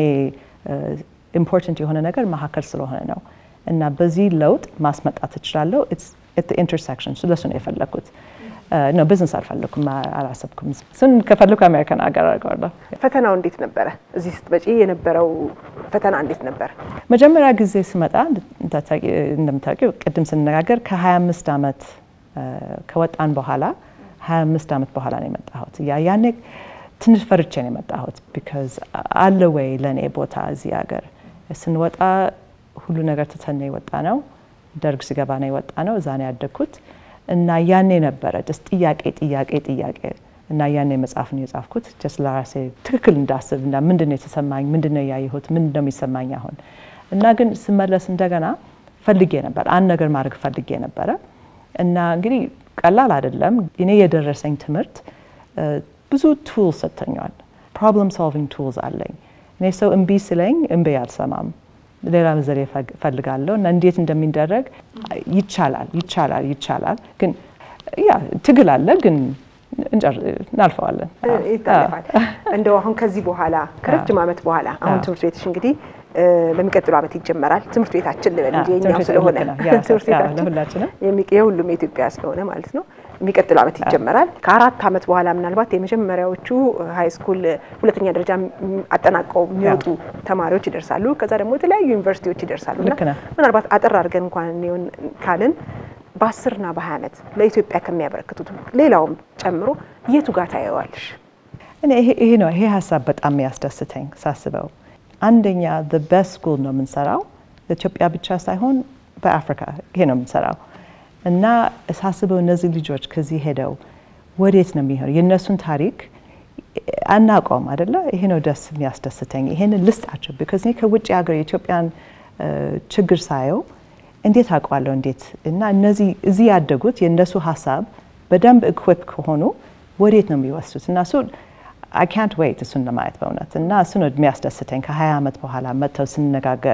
ኢምፖርታንት የሆነ ነገር መካከል ስለሆነ ነው እና በዚህ ለውጥ ማስመጣት እችላለሁ። ኢንተርሴክሽን ስለሱ ነው የፈለግኩት። ነው ቢዝነስ አልፈለኩም፣ አላሰብኩም። እሱን ከፈለኩ አሜሪካን ሀገር አድርገዋለሁ። ፈተናው እንዴት ነበረ? እዚህ ስትመጪ የነበረው ፈተና እንዴት ነበር? መጀመሪያ ጊዜ ስመጣ እንደምታውቂው ቅድም ስነጋገር ከ25 ዓመት ከወጣን በኋላ 25 ዓመት በኋላ ነው የመጣሁት። ያኔ ትንሽ ፈርቼ ነው የመጣሁት። ቢካዝ አለ ወይ ለእኔ ቦታ እዚህ ሀገር ስንወጣ ሁሉ ነገር ትተን ነው የወጣ ነው። ደርግ ሲገባ ነው የወጣ ነው። እዛ ነው ያደግኩት እና ያኔ ነበረ ስ ጥያቄ ጥያቄ ጥያቄ እና ያኔ መጽሐፍ ነው የጻፍኩት ጀስት ለራሴ ትክክል እንዳስብ እና ምንድን ነው የተሰማኝ፣ ምንድን ነው ያየሁት፣ ምንድን ነው የሚሰማኝ አሁን እና ግን ስመለስ እንደገና ፈልጌ ነበር አንድ ነገር ማድረግ ፈልጌ ነበረ እና እንግዲህ ቀላል አይደለም። እኔ የደረሰኝ ትምህርት ብዙ ቱልስ ሰጥተኛል። ፕሮብለም ሶልቪንግ ቱልስ አለኝ። እኔ ሰው እምቢ ስለኝ እምቢ አልሰማም ሌላ ዘዴ እፈልጋለሁ እና እንዴት እንደሚደረግ ይቻላል ይቻላል ይቻላል። ግን ያ ትግል አለ፣ ግን እናልፈዋለን፣ ይታለፋል። እንደው አሁን ከዚህ በኋላ ከረጅም ዓመት በኋላ አሁን ትምህርት ቤትሽ እንግዲህ በሚቀጥለው ዓመት ይጀመራል። ትምህርት ቤታችን ልበል እንጂ የእኛው ስለሆነ ትምህርት ቤታችን የሁሉም የኢትዮጵያ ስለሆነ ማለት ነው። የሚቀጥለው ዓመት ይጀመራል። ከአራት ዓመት በኋላ ምናልባት የመጀመሪያዎቹ ሀይ ስኩል ሁለተኛ ደረጃ አጠናቀው የሚወጡ ተማሪዎች ይደርሳሉ። ከዛ ደግሞ የተለያዩ ዩኒቨርሲቲዎች ይደርሳሉ እና ምናልባት አጠር አድርገን እንኳን ሆን ካልን በአስርና በሀያ ዓመት ለኢትዮጵያ ከሚያበረክቱት ሌላውም ጨምሮ የቱ ጋር ታየዋለሽ? ይሄ ነው ይሄ ሀሳብ በጣም ያስደስተኝ ሳስበው አንደኛ ቤስት ስኩል ነው የምንሰራው ኢትዮጵያ ብቻ ሳይሆን በአፍሪካ ይሄ ነው የምንሰራው እና ሳስበው እነዚህ ልጆች ከዚህ ሄደው ወዴት ነው የሚሆነው? የእነሱን ታሪክ አናውቀውም አይደለ? ይሄ ነው ደስ የሚያስደስተኝ። ይሄንን ልስጣቸው ቢካዝ እኔ ከውጭ ሀገር የኢትዮጵያን ችግር ሳየው እንዴት አውቀዋለሁ እንዴት እና እነዚህ እዚህ ያደጉት የእነሱ ሀሳብ በደንብ ኢኩዊፕ ከሆኑ ወዴት ነው የሚወስዱት እና እሱ አይ ካንት ዌይት እሱን ለማየት በእውነት እና እሱ ነው የሚያስደስተኝ። ከ20 ዓመት በኋላ መጥተው ስንነጋገር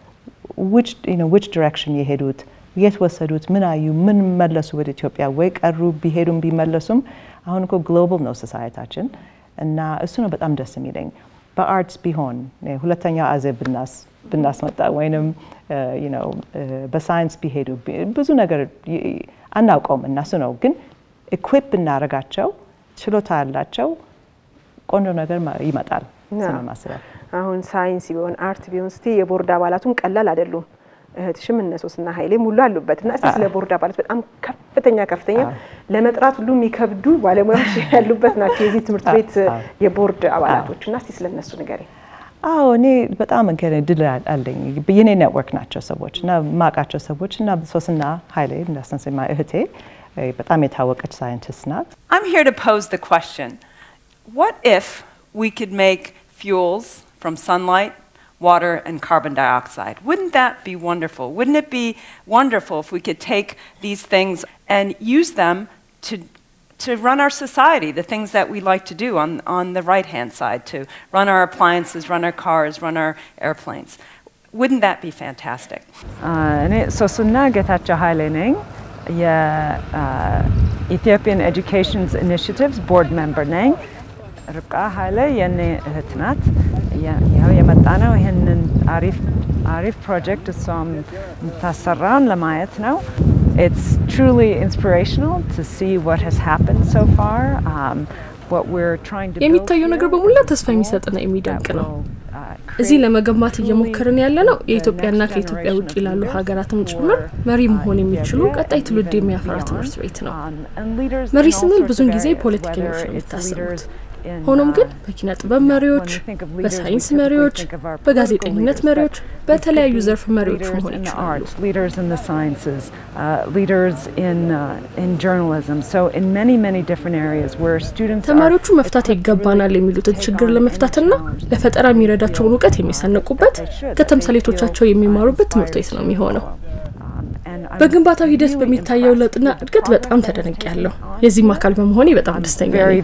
ዊች ዲሬክሽን የሄዱት የት ወሰዱት? ምን አዩ? ምን መለሱ ወደ ኢትዮጵያ? ወይ ቀሩ? ቢሄዱም ቢመለሱም አሁን እኮ ግሎባል ነው ሶሳይታችን እና እሱ ነው በጣም ደስ የሚለኝ። በአርትስ ቢሆን ሁለተኛው አዜ ብናስመጣ ወይንም በሳይንስ ቢሄዱ ብዙ ነገር አናውቀውም እና እሱ ነው ግን ኢኩዊፕ ብናደርጋቸው ችሎታ ያላቸው ቆንጆ ነገር ይመጣል ስለማስበው አሁን ሳይንስ ቢሆን አርት ቢሆን ስቲ የቦርድ አባላቱም ቀላል አይደሉም። እህትሽም እነ ሶስና ኃይሌም ሁሉ አሉበት እና እስቲ ስለ ቦርድ አባላት በጣም ከፍተኛ ከፍተኛ ለመጥራት ሁሉ የሚከብዱ ባለሙያዎች ያሉበት ናቸው የዚህ ትምህርት ቤት የቦርድ አባላቶች እና እስቲ ስለ እነሱ ንገሪ። አዎ እኔ በጣም እንግዲህ ድል አለኝ። የኔ ኔትወርክ ናቸው ሰዎች እና ማውቃቸው ሰዎች እና ሶስና ኃይሌ እንዳስነሰማ እህቴ በጣም የታወቀች ሳይንቲስት ናት። I'm here to pose the question, what if we could make fuels from sunlight water and carbon dioxide. Wouldn't that be wonderful? Wouldn't it be wonderful if we could take these things and use them to to run our society, the things that we like to do on, on the right hand side, to run our appliances, run our cars, run our airplanes. Wouldn't that be fantastic? እኔ ሶስና ጌታቸው ኃይሌ ነኝ። የኢትዮጵያን ኤጁኬሽንስ ኢኒሽቲቭስ ቦርድ ሜምበር ነኝ። ርብቃ ኃይሌ የኔ እህት ናት። ይኸው የመጣ ነው ይህንን አሪፍ ፕሮጀክት እሷም የምታሰራውን ለማየት ነው። It's truly inspirational to see what has happened so far. Um, what we're trying to የሚታየው ነገር በሙላ ተስፋ የሚሰጥና የሚደንቅ ነው። እዚህ ለመገንባት እየሞከርን ያለ ነው የኢትዮጵያና ከኢትዮጵያ ውጭ ላሉ ሀገራትም ጭምር መሪ መሆን የሚችሉ ቀጣይ ትውልድ የሚያፈራ ትምህርት ቤት ነው። መሪ ስንል ብዙውን ጊዜ ፖለቲከኞች ነው የሚታሰቡት። ሆኖም ግን በኪነ ጥበብ መሪዎች፣ በሳይንስ መሪዎች፣ በጋዜጠኝነት መሪዎች፣ በተለያዩ ዘርፍ መሪዎች መሆን ይችላሉ። ተማሪዎቹ መፍታት ይገባናል የሚሉትን ችግር ለመፍታትና ለፈጠራ የሚረዳቸውን እውቀት የሚሰንቁበት ከተምሳሌቶቻቸው የሚማሩበት ትምህርት ቤት ነው የሚሆነው። በግንባታው ሂደት በሚታየው ለውጥና እድገት በጣም ተደነቅ ያለው የዚህም አካል በመሆኔ በጣም ደስተኛ ነኝ።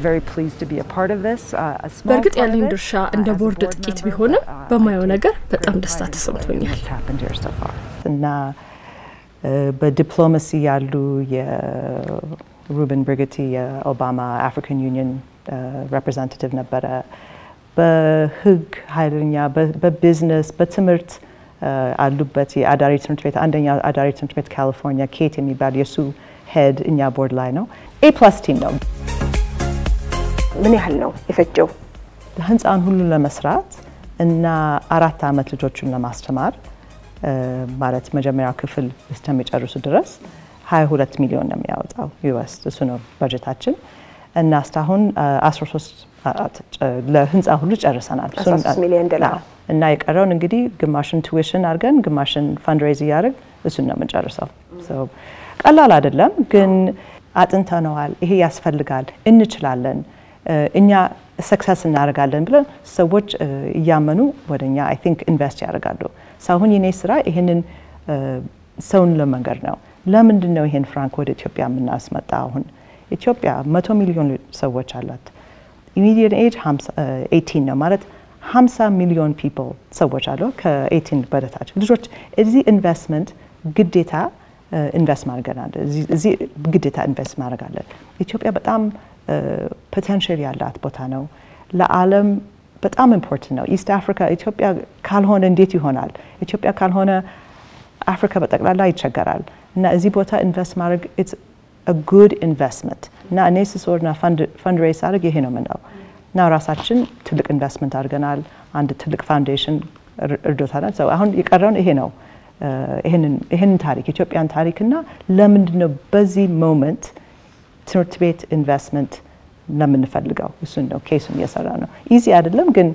በእርግጥ ያለኝ ድርሻ እንደ ቦርድ ጥቂት ቢሆንም በማየው ነገር በጣም ደስታ ተሰምቶኛል። እና በዲፕሎማሲ ያሉ የሩበን ብሪገቲ የኦባማ አፍሪካን ዩኒየን ሬፕሬዘንታቲቭ ነበረ። በህግ ኃይለኛ፣ በቢዝነስ፣ በትምህርት አሉበት የአዳሪ ትምህርት ቤት አንደኛ አዳሪ ትምህርት ቤት ካሊፎርኒያ ኬት የሚባል የእሱ ሄድ እኛ ቦርድ ላይ ነው። ኤ ፕላስ ቲም ነው። ምን ያህል ነው የፈጀው? ህንፃን ሁሉ ለመስራት እና አራት አመት ልጆቹን ለማስተማር ማለት መጀመሪያው ክፍል እስከሚጨርሱ ድረስ 22 ሚሊዮን ነው የሚያወጣው ዩኤስ እሱ ነው በጀታችን እና እስካሁን 13 ለህንፃ ሁሉ ጨርሰናል። 13 ሚሊዮን ዶላር እና የቀረውን እንግዲህ ግማሽን ቱዊሽን አድርገን ግማሽን ፈንድሬዝ እያደረግ እሱን ነው የምንጨርሰው። ቀላል አይደለም፣ ግን አጥንተነዋል። ይሄ ያስፈልጋል፣ እንችላለን፣ እኛ ሰክሰስ እናደርጋለን ብለን ሰዎች እያመኑ ወደ እኛ አይ ቲንክ ኢንቨስት ያደርጋሉ። አሁን የኔ ስራ ይህንን ሰውን ለመንገድ ነው። ለምንድን ነው ይሄን ፍራንክ ወደ ኢትዮጵያ የምናስመጣ? አሁን ኢትዮጵያ መቶ ሚሊዮን ሰዎች አላት። ኢሚዲየት ኤጅ 18 ነው ማለት 50 ሚሊዮን ፒፕል ሰዎች አሉ ከ18 በታች ልጆች። እዚህ ኢንቨስትመንት ግዴታ ኢንቨስት ማድረግ አለ። እዚህ ግዴታ ኢንቨስት ማድረግ አለ። ኢትዮጵያ በጣም ፖቴንሽል ያላት ቦታ ነው። ለዓለም በጣም ኢምፖርታንት ነው። ኢስት አፍሪካ ኢትዮጵያ ካልሆነ እንዴት ይሆናል? ኢትዮጵያ ካልሆነ አፍሪካ በጠቅላላ ይቸገራል። እና እዚህ ቦታ ኢንቨስት ማድረግ ኢትስ አ ጉድ ኢንቨስትመንት እና እኔ ስሶርና ፈንድ ሬስ አድርግ ይሄ ነው ምንለው እና ራሳችን ትልቅ ኢንቨስትመንት አድርገናል። አንድ ትልቅ ፋውንዴሽን እርዶታናል። አሁን የቀረውን ይሄ ነው። ይህንን ታሪክ ኢትዮጵያን ታሪክና ለምንድን ነው በዚህ ሞመንት ትምህርት ቤት ኢንቨስትመንት ለምንፈልገው እሱን ነው ኬሱን እየሰራ ነው። ኢዚ አይደለም ግን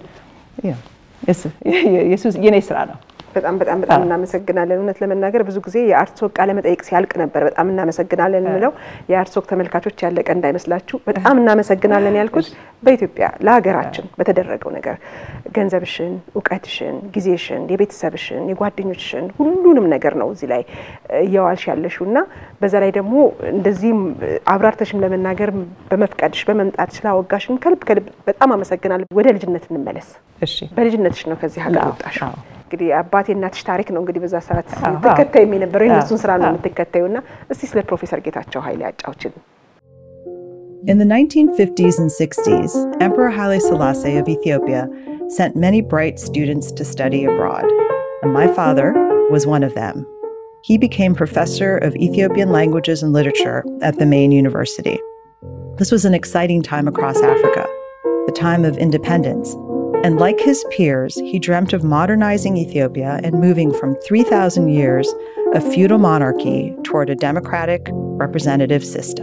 የኔ ስራ ነው። በጣም በጣም በጣም እናመሰግናለን። እውነት ለመናገር ብዙ ጊዜ የአርትሶክ ቃለ መጠይቅ ሲያልቅ ነበር በጣም እናመሰግናለን የምለው። የአርትሶክ ተመልካቾች ያለቀ እንዳይመስላችሁ በጣም እናመሰግናለን ያልኩት በኢትዮጵያ ለሀገራችን በተደረገው ነገር ገንዘብሽን፣ እውቀትሽን፣ ጊዜሽን፣ የቤተሰብሽን፣ የጓደኞችሽን ሁሉንም ነገር ነው እዚህ ላይ እየዋልሽ ያለሽው እና በዛ ላይ ደግሞ እንደዚህም አብራርተሽም ለመናገር በመፍቀድሽ በመምጣትሽ ላወጋሽም ከልብ ከልብ በጣም አመሰግናለሁ። ወደ ልጅነት እንመለስ። እሺ በልጅነትሽ ነው ከዚህ ሀገር ወጣሽው። እንግዲህ አባቴ እናትሽ ታሪክ ነው እንግዲህ በዛ ሰዓት ትከታይ የነበረው የእነሱን ስራ ነው የምትከታዩ እና እስቲ ስለ ፕሮፌሰር ጌታቸው ኃይሌ ያጫውችን። In the 1950s and 60s, Emperor Haile Selassie of Ethiopia sent many bright students to study abroad, and my father was one of them. He became professor of Ethiopian languages and literature at the Maine University. This was an exciting time across Africa, the time of independence, and like his peers, he dreamt of modernizing Ethiopia and moving from 3,000 years of feudal monarchy toward a democratic representative system.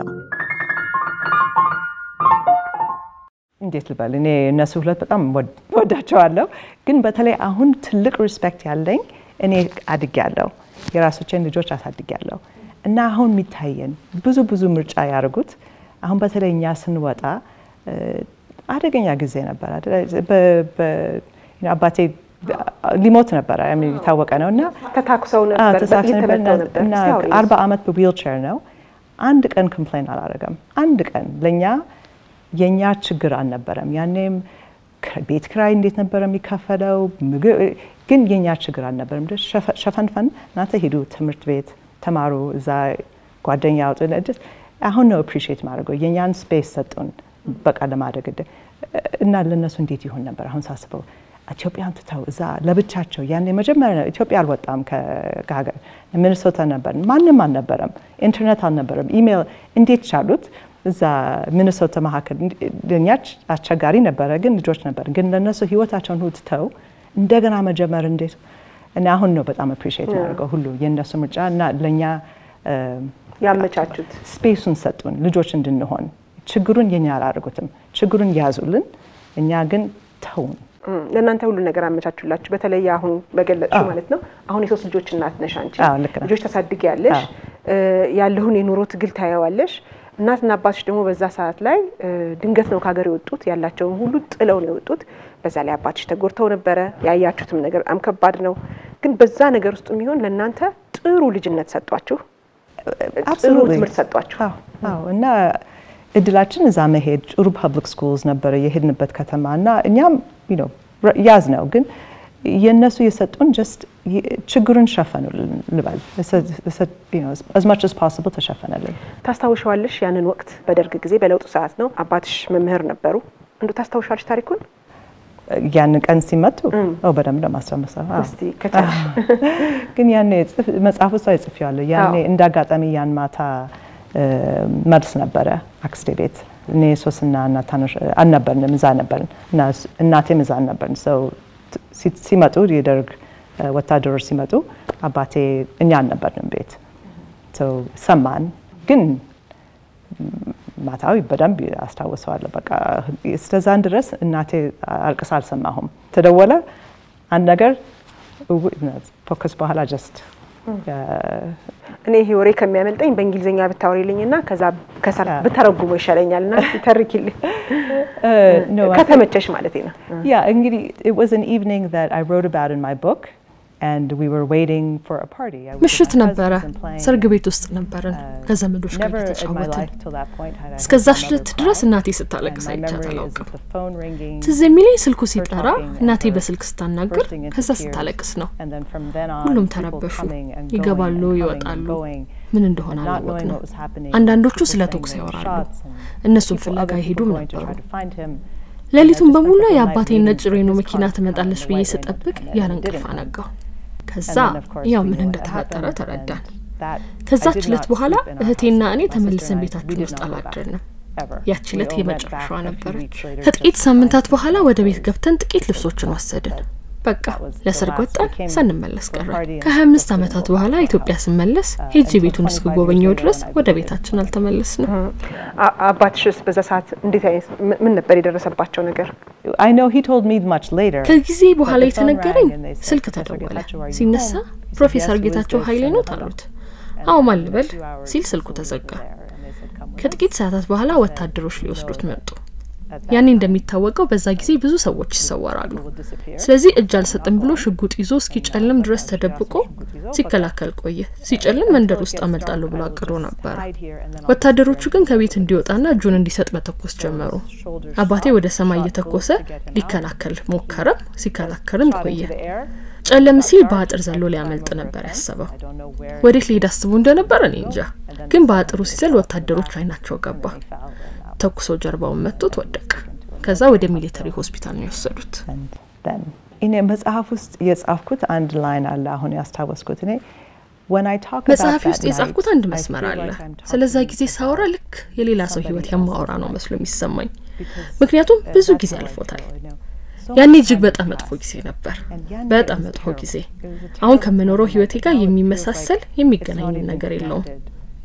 እንዴት ልበል እኔ እነሱ ሁለት በጣም ወዳቸዋለሁ፣ ግን በተለይ አሁን ትልቅ ሪስፔክት ያለኝ እኔ አድግ ያለው የራሶችን ልጆች አሳድግ ያለው እና አሁን የሚታየን ብዙ ብዙ ምርጫ ያደርጉት አሁን በተለይ እኛ ስንወጣ አደገኛ ጊዜ ነበር። አባቴ ሊሞት ነበረ የታወቀ ነው እና ተታኩሰው ነበር፣ በጥይት ተመተው ነበር። እና አርባ ዓመት በዊልቸር ነው። አንድ ቀን ኮምፕሌን አላደረገም። አንድ ቀን ለእኛ የእኛ ችግር አልነበረም። ያኔም ቤት ክራይ እንዴት ነበረ የሚከፈለው? ምግብ ግን የእኛ ችግር አልነበረም። ሸፈንፈን እናንተ ሂዱ ትምህርት ቤት ተማሩ፣ እዛ ጓደኛ አውጡ። አሁን ነው አፕሪሺየት ማድረገው የእኛን ስፔስ ሰጡን በቃ ለማድረግ እና ለእነሱ እንዴት ይሆን ነበር አሁን ሳስበው ኢትዮጵያን ትተው እዛ ለብቻቸው ያኔ መጀመሪያ ኢትዮጵያ አልወጣም ከሀገር ሚኒሶታ ነበር፣ ማንም አልነበረም፣ ኢንተርኔት አልነበረም፣ ኢሜይል እንዴት ቻሉት? እዛ ሚኒሶታ መካከል ለእኛ አስቸጋሪ ነበረ፣ ግን ልጆች ነበር። ግን ለእነሱ ህይወታቸውን ሁሉ ትተው እንደገና መጀመር እንዴት እና አሁን ነው በጣም አፕሪሺየት ማድረገው ሁሉ የእነሱ ምርጫ እና ለእኛ ያመቻቹት ስፔሱን ሰጡን ልጆች እንድንሆን። ችግሩን የኛ አላደርጉትም፣ ችግሩን ያዙልን፣ እኛ ግን ተውን። ለእናንተ ሁሉ ነገር አመቻቹላችሁ። በተለይ አሁን በገለጽሽው ማለት ነው። አሁን የሶስት ልጆች እናት ነሽ አንቺ። ልጆች ታሳድጊያለሽ፣ ያለውን የኑሮ ትግል ታየዋለሽ። እናትና አባትሽ ደግሞ በዛ ሰዓት ላይ ድንገት ነው ከሀገር የወጡት፣ ያላቸውን ሁሉ ጥለው ነው የወጡት። በዛ ላይ አባትሽ ተጎድተው ነበረ። ያያችሁትም ነገር በጣም ከባድ ነው። ግን በዛ ነገር ውስጥ የሚሆን ለእናንተ ጥሩ ልጅነት ሰጧችሁ፣ ጥሩ ትምህርት ሰጧችሁ እና እድላችን እዛ መሄድ ጥሩ ፐብሊክ ስኩልስ ነበረ የሄድንበት ከተማ እና እኛም ያዝ ነው ግን የእነሱ የሰጡን ጀስት ችግሩን ሸፈኑልን ልበል as much as possible ተሸፈነልን። ታስታውሻዋለሽ? ያንን ወቅት በደርግ ጊዜ በለውጡ ሰዓት ነው። አባትሽ መምህር ነበሩ። እንዶ ታስታውሻለሽ ታሪኩን? ያንን ቀን ሲመጡ በደንብ ነው ማስታወሰው። እስቲ ከቻልሽ ግን ያኔ መጽሐፍ ውስጥ ጽፌዋለሁ። ያኔ እንደ አጋጣሚ ያን ማታ መልስ ነበረ አክስቴ ቤት እኔ ሶስትና እናታኖች አልነበርንም፣ እዛ ነበርን እና እናቴም እዛ አልነበርን። ሰው ሲመጡ የደርግ ወታደሮች ሲመጡ አባቴ እኛ አልነበርንም ቤት ሰው ሰማን። ግን ማታዊ በደንብ አስታውሰዋለሁ። በቃ እስከዛን ድረስ እናቴ አልቅሳ አልሰማሁም። ተደወለ አንድ ነገር ፎከስ በኋላ ጀስት እኔ ይሄ ወሬ ከሚያመልጠኝ በእንግሊዝኛ ብታወሪልኝ እና ከዛ ከሰር ብተረጉሞ ይሻለኛል እና ተርኪልኝ ከተመቸሽ ማለት ነው። ያ እንግዲህ it was an evening that I wrote about in my book and we were waiting for a party. ምሽት ነበረ። ሰርግ ቤት ውስጥ ነበርን ከዘመዶች ጋር የተጫወትን። እስከዛች ዕለት ድረስ እናቴ ስታለቅስ አይቻት አላውቅም። ትዝ የሚለኝ ስልኩ ሲጠራ እናቴ በስልክ ስታናግር ከዛ ስታለቅስ ነው። ሁሉም ተረበሹ። ይገባሉ፣ ይወጣሉ። ምን እንደሆነ አላወቅንም። አንዳንዶቹ ስለ ተኩስ ያወራሉ። እነሱን ፍለጋ ይሄዱም ነበሩ። ሌሊቱን በሙሉ የአባቴን ነጭ ሬኖ መኪና ትመጣለች ብዬ ስጠብቅ ያለ እንቅልፍ አነጋው። ከዛ ያው ምን እንደተፈጠረ ተረዳን። ከዛች ዕለት በኋላ እህቴና እኔ ተመልሰን ቤታችን ውስጥ አላደርንም። ያቺ ዕለት የመጨረሻዋ ነበረች። ከጥቂት ሳምንታት በኋላ ወደ ቤት ገብተን ጥቂት ልብሶችን ወሰድን። በቃ ለሰርግ ወጣን፣ ሳንመለስ ቀረ። ከሀያ አምስት ዓመታት በኋላ ኢትዮጵያ ስመለስ ሄጄ ቤቱን እስክጎበኘው ድረስ ወደ ቤታችን አልተመለስንም። አባትሽስ በዛ ሰዓት እንዴት አይነት ምን ነበር የደረሰባቸው ነገር? I know he told me much later. ከጊዜ በኋላ የተነገረኝ ስልክ ተደወለ። ሲነሳ ፕሮፌሰር ጌታቸው ኃይሌ ኖት አሉት። አዎ ማን ልበል ሲል ስልኩ ተዘጋ። ከጥቂት ሰዓታት በኋላ ወታደሮች ሊወስዱት መጡ። ያኔ እንደሚታወቀው በዛ ጊዜ ብዙ ሰዎች ይሰወራሉ። ስለዚህ እጅ አልሰጥም ብሎ ሽጉጥ ይዞ እስኪጨልም ድረስ ተደብቆ ሲከላከል ቆየ። ሲጨልም መንደር ውስጥ አመልጣለሁ ብሎ አቅዶ ነበረ። ወታደሮቹ ግን ከቤት እንዲወጣና እጁን እንዲሰጥ መተኮስ ጀመሩ። አባቴ ወደ ሰማይ እየተኮሰ ሊከላከል ሞከረ። ሲከላከልም ቆየ። ጨለም ሲል በአጥር ዘሎ ሊያመልጥ ነበር ያሰበው። ወዴት ሊሄድ አስቦ እንደነበር እኔ እንጃ። ግን በአጥሩ ሲዘል ወታደሮች አይናቸው ገባ። ተኩሶ ጀርባውን መቶት ወደቀ። ከዛ ወደ ሚሊተሪ ሆስፒታል ነው የወሰዱት። እኔ መጽሐፍ ውስጥ የጻፍኩት አንድ ላይን አለ አሁን ያስታወስኩት እኔ መጽሐፊ ውስጥ የጻፍኩት አንድ መስመር አለ። ስለዛ ጊዜ ሳወራ ልክ የሌላ ሰው ህይወት የማወራ ነው መስሎ የሚሰማኝ፣ ምክንያቱም ብዙ ጊዜ አልፎታል። ያኔ እጅግ በጣም መጥፎ ጊዜ ነበር፣ በጣም መጥፎ ጊዜ። አሁን ከምኖረው ህይወቴ ጋር የሚመሳሰል የሚገናኝ ነገር የለውም።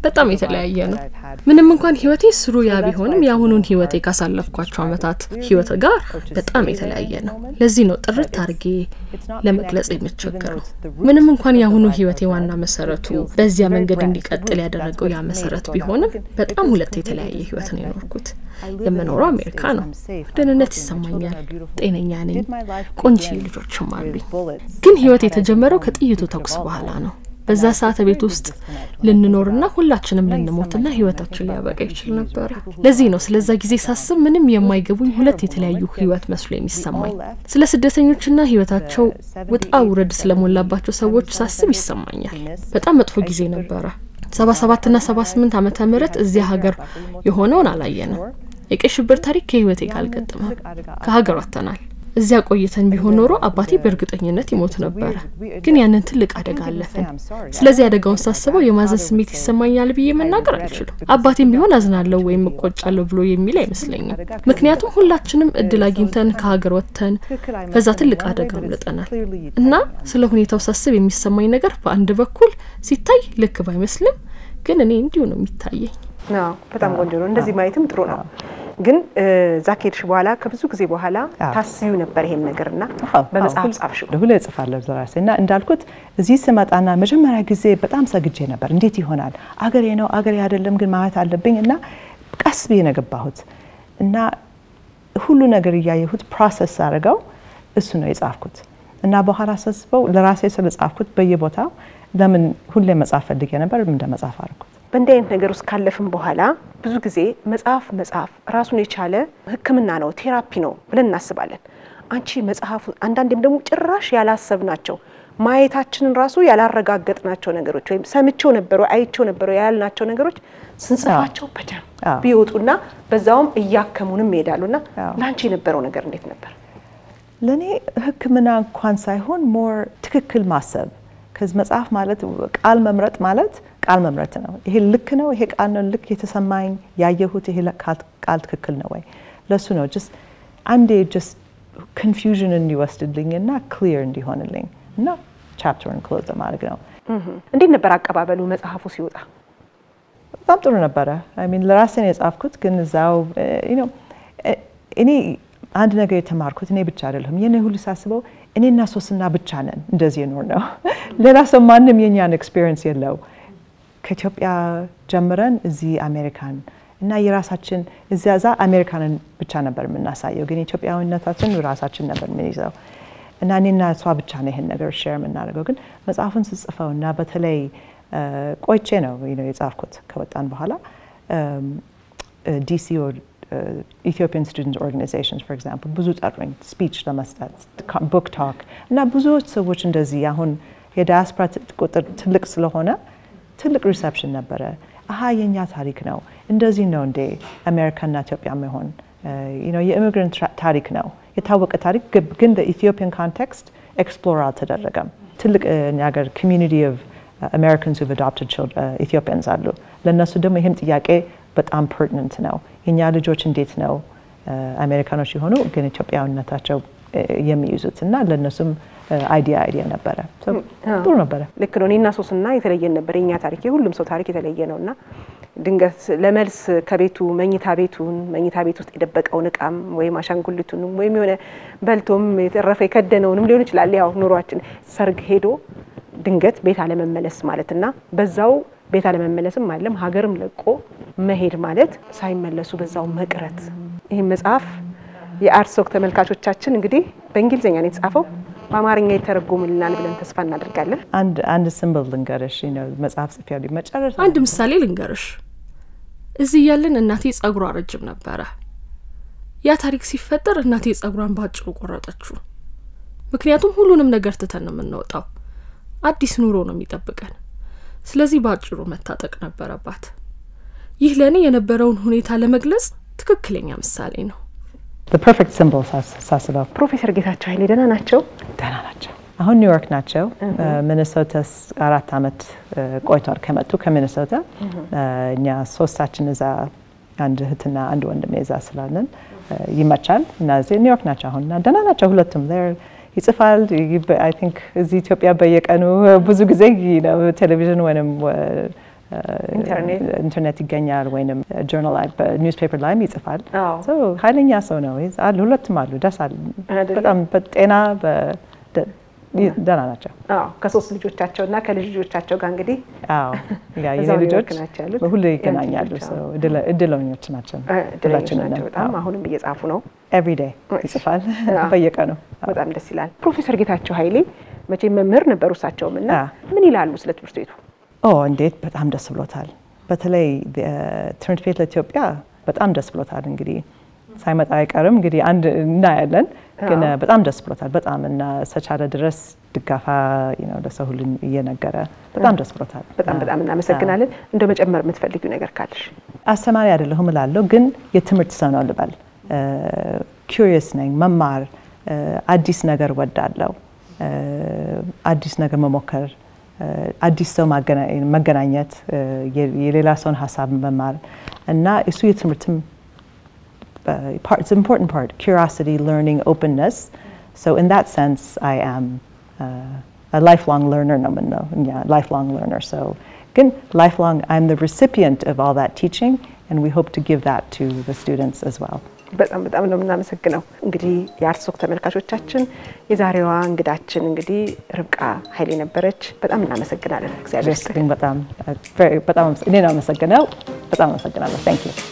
በጣም የተለያየ ነው። ምንም እንኳን ህይወቴ ስሩ ያ ቢሆንም የአሁኑን ህይወቴ ካሳለፍኳቸው አመታት ህይወት ጋር በጣም የተለያየ ነው። ለዚህ ነው ጥርት አድርጌ ለመግለጽ የምቸገረው። ምንም እንኳን የአሁኑ ህይወቴ ዋና መሰረቱ በዚያ መንገድ እንዲቀጥል ያደረገው ያ መሰረት ቢሆንም በጣም ሁለት የተለያየ ህይወት ነው የኖርኩት። የምኖረው አሜሪካ ነው። ደህንነት ይሰማኛል። ጤነኛ ነኝ። ቆንጆ ልጆችም አሉኝ። ግን ህይወት የተጀመረው ከጥይቱ ተኩስ በኋላ ነው። በዛ ሰዓት ቤት ውስጥ ልንኖርና ሁላችንም ልንሞትና ህይወታችን ሊያበቃ ይችል ነበረ። ለዚህ ነው ስለዛ ጊዜ ሳስብ ምንም የማይገቡኝ ሁለት የተለያዩ ህይወት መስሎ የሚሰማኝ። ስለ ስደተኞችና ህይወታቸው ውጣ ውረድ ስለሞላባቸው ሰዎች ሳስብ ይሰማኛል። በጣም መጥፎ ጊዜ ነበረ። ሰባ ሰባትና ሰባ ስምንት ዓመተ ምህረት እዚያ ሀገር የሆነውን አላየንም። የቀይ ሽብር ታሪክ ከህይወቴ ጋር አልገጠመም። ከሀገር ወጥተናል። እዚያ ቆይተን ቢሆን ኖሮ አባቴ በእርግጠኝነት ይሞት ነበረ። ግን ያንን ትልቅ አደጋ አለፍን። ስለዚህ አደጋውን ሳስበው የማዘን ስሜት ይሰማኛል ብዬ መናገር አልችልም። አባቴም ቢሆን አዝናለሁ ወይም እቆጫለሁ ብሎ የሚል አይመስለኝም። ምክንያቱም ሁላችንም እድል አግኝተን ከሀገር ወጥተን ከዛ ትልቅ አደጋ አምልጠናል እና ስለ ሁኔታው ሳስብ የሚሰማኝ ነገር በአንድ በኩል ሲታይ ልክ ባይመስልም ግን እኔ እንዲሁ ነው የሚታየኝ። በጣም ቆንጆ ነው። እንደዚህ ማየትም ጥሩ ነው። ግን እዛ ከሄድሽ በኋላ ከብዙ ጊዜ በኋላ ታስዩ ነበር ይሄን ነገርና በመጽሐፍ ጻፍሽው? ሁሌ እጽፋለሁ ለራሴ እና እንዳልኩት እዚህ ስመጣና መጀመሪያ ጊዜ በጣም ሰግጄ ነበር። እንዴት ይሆናል? አገሬ ነው አገሬ አይደለም ግን ማለት አለብኝ እና ቀስ ብዬ ነው የገባሁት እና ሁሉ ነገር እያየሁት ፕሮሰስ አድርገው እሱ ነው የጻፍኩት እና በኋላ ሳስበው ለራሴ ስለጻፍኩት በየቦታው ለምን ሁሌ መጽሐፍ ፈልጌ ነበር እንደ መጽሐፍ አድርኩት። በእንዲህ አይነት ነገር ውስጥ ካለፍን በኋላ ብዙ ጊዜ መጽሐፍ መጽሐፍ ራሱን የቻለ ሕክምና ነው ቴራፒ ነው ብለን እናስባለን። አንቺ መጽሐፉ አንዳንዴም ደግሞ ጭራሽ ያላሰብናቸው ማየታችንን ራሱ ያላረጋገጥናቸው ነገሮች ወይም ሰምቼው ነበረ አይቼው ነበረ ያልናቸው ነገሮች ስንጽፋቸው በደንብ ቢወጡና በዛውም እያከሙንም ይሄዳሉና ለአንቺ የነበረው ነገር እንዴት ነበር? ለእኔ ሕክምና እንኳን ሳይሆን ሞር ትክክል ማሰብ ከዚህ መጽሐፍ ማለት ቃል መምረጥ ማለት ቃል መምረጥ ነው። ይሄ ልክ ነው፣ ይሄ ቃል ነው ልክ የተሰማኝ ያየሁት ይሄ ቃል ትክክል ነው ወይ? ለሱ ነው ጀስት አንዴ ጀስት ኮንፊውዥን እንዲወስድልኝ እና ክሊር እንዲሆንልኝ እና ቻፕተርን ክሎዝ ማድረግ ነው። እንዴት ነበር አቀባበሉ መጽሐፉ ሲወጣ? በጣም ጥሩ ነበረ። ሚን ለራሴ ነው የጻፍኩት፣ ግን እዛው እኔ አንድ ነገር የተማርኩት እኔ ብቻ አይደለሁም። የኔ ሁሉ ሳስበው እኔና ሶስና ብቻ ነን እንደዚህ የኖር ነው። ሌላ ሰው ማንም የኛን ኤክስፔሪንስ የለው። ከኢትዮጵያ ጀምረን እዚህ አሜሪካን እና የራሳችን እዚያ ዛ አሜሪካንን ብቻ ነበር የምናሳየው፣ ግን ኢትዮጵያዊነታችን ራሳችን ነበር የምንይዘው እና እኔና እሷ ብቻ ነው ይህን ነገር ሼር የምናደርገው። ግን መጽሐፉን ስጽፈው እና በተለይ ቆይቼ ነው የጻፍኩት ከወጣን በኋላ ዲሲ ኢትዮጵያን ስቱደንት ኦርጋናይዜሽንስ ፎር ኤግዛምፕል ብዙ ጠሩኝ ስፒች ለመስጠት ቡክ ታክ እና ብዙዎች ሰዎች እንደዚህ አሁን የዳያስፖራ ቁጥር ትልቅ ስለሆነ ትልቅ ሪሰፕሽን ነበረ። አሀ የእኛ ታሪክ ነው እንደዚህ ነው እንዴ አሜሪካና ኢትዮጵያ መሆን የኢሚግራንት ታሪክ ነው የታወቀ ታሪክ ግን በኢትዮጵያን ኮንቴክስት ኤክስፕሎር አልተደረገም። ትልቅ ሀገር ኮሚኒቲ ኦፍ አሜሪካንስ ሁ አዶፕትድ ኢትዮጵያንስ አሉ። ለእነሱ ደግሞ ይህም ጥያቄ በጣም ፐርቲነንት ነው። የእኛ ልጆች እንዴት ነው አሜሪካኖች የሆኑ ግን ኢትዮጵያዊነታቸው የሚይዙት እና ለእነሱም አይዲያ አይዲያ ነበረ። ጥሩ ነበረ። ልክ ነው። እኔና ሶስና የተለየን ነበር። የእኛ ታሪክ የሁሉም ሰው ታሪክ የተለየ ነው እና ድንገት ለመልስ ከቤቱ መኝታ ቤቱን መኝታ ቤት ውስጥ የደበቀውን እቃም ወይም አሻንጉሊቱንም ወይም የሆነ በልቶም የተረፈ የከደነውንም ሊሆን ይችላል። ያው ኑሯችን ሰርግ ሄዶ ድንገት ቤት አለመመለስ ማለትና በዛው ቤት አለመመለስም አለም ሀገርም ለቆ መሄድ ማለት ሳይመለሱ በዛው መቅረት። ይህም መጽሐፍ የአርትስ ወግ ተመልካቾቻችን እንግዲህ በእንግሊዝኛ ነው የተጻፈው በአማርኛ ይተረጎምልናል ብለን ተስፋ እናደርጋለን። አንድ አንድ ስምብል ልንገርሽ፣ መጽሐፍ ጽፌያለሁ። መጨረሻ አንድ ምሳሌ ልንገርሽ። እዚህ እያለን እናቴ ጸጉሯ ረጅም ነበረ። ያ ታሪክ ሲፈጠር እናቴ ጸጉሯን በአጭሩ ቆረጠችው። ምክንያቱም ሁሉንም ነገር ትተን ነው የምንወጣው። አዲስ ኑሮ ነው የሚጠብቀን። ስለዚህ በአጭሩ መታጠቅ ነበረባት። ይህ ለእኔ የነበረውን ሁኔታ ለመግለጽ ትክክለኛ ምሳሌ ነው። ፐርፌክት ሲምቦል ሳስበው ፕሮፌሰር ጌታቸው ኃይሌ ደህና ናቸው? ደህና ናቸው። አሁን ኒውዮርክ ናቸው። ሚኒሶታ አራት አመት ቆይቷል ከመጡ ከሚኒሶታ። እኛ ሶስታችን እዛ አንድ እህትና አንድ ወንድሜ እዛ ስላለን ይመቻል እና እዚህ ኒውዮርክ ናቸው አሁን እና ደህና ናቸው ሁለቱም ይጽፋል። አይ ቲንክ እዚህ ኢትዮጵያ በየቀኑ ብዙ ጊዜ ቴሌቪዥን ወይም ኢንተርኔት ይገኛል ወይም ጆርናል ላይ በኒውስፔፐር ላይም ይጽፋል። አዎ። ኃይለኛ ሰው ነው አሉ። ሁለቱም አሉ። ደስ አለ። አይደለም? በጣም በጤና ደህና ናቸው። አዎ ከሶስት ልጆቻቸው እና ከልጅ ልጆቻቸው ጋር እንግዲህ አዎ ያ የኔ እዛው ኒውዮርክ ልጆች ናቸው ያሉት? ሁሉ ይገናኛሉ። ያንቺ ልጆች፣ ሰው እድለ- እድለኞች ናቸው። እድለኞች ሁላችንም ናቸው በጣም አሁንም እየጻፉ ነው። ኤቭሪዴይ ይጽፋል አዎ። በየቀኑ በጣም ደስ ይላል። ፕሮፌሰር ጌታቸው ኃይሌ መቼም መምህር ነበሩ እሳቸውም እና አዎ። ምን ይላሉ ስለ ትምህርት ቤቱ? ኦ እንዴት በጣም ደስ ብሎታል። በተለይ እ፣ ትምህርት ቤት ለኢትዮጵያ በጣም ደስ ብሎታል። እንግዲህ ሳይመጣ አይቀርም እንግዲህ አንድ እናያለን፣ ግን አዎ። በጣም ደስ ብሎታል። በጣም እና ሰቻለ ድረስ ድጋፋ ነው ለሰው ሁሉ እየነገረ በጣም ደስ ብሎታል። በጣም በጣም እናመሰግናለን። እንደ መጨመር የምትፈልጊው ነገር ካለሽ? አስተማሪ አይደለሁም እላለሁ፣ ግን የትምህርት ሰው ነው ልበል። ኪሪየስ ነኝ፣ መማር እ፣ አዲስ ነገር ወዳለው አዲስ ነገር መሞከር እ፣ አዲስ ሰው ማገና- መገናኘት እ፣ የ- የሌላ ሰውን ሀሳብ መማር እና እሱ የትምህርትም uh, part, it's an important part curiosity, learning, openness. So, in that sense, I am uh, a lifelong learner, no, no, yeah, lifelong learner. So, again, lifelong, I'm the recipient of all that teaching, and we hope to give that to the students as well. በጣም በጣም ነው የምናመሰግነው። እንግዲህ የአርትስ ወግ ተመልካቾቻችን የዛሬዋ እንግዳችን እንግዲህ ርብቃ ኃይሌ ነበረች። በጣም እናመሰግናለን። እግዚአብሔር ይስጥልኝ። በጣም በጣም እኔ ነው አመሰግነው። በጣም አመሰግናለሁ። Thank you.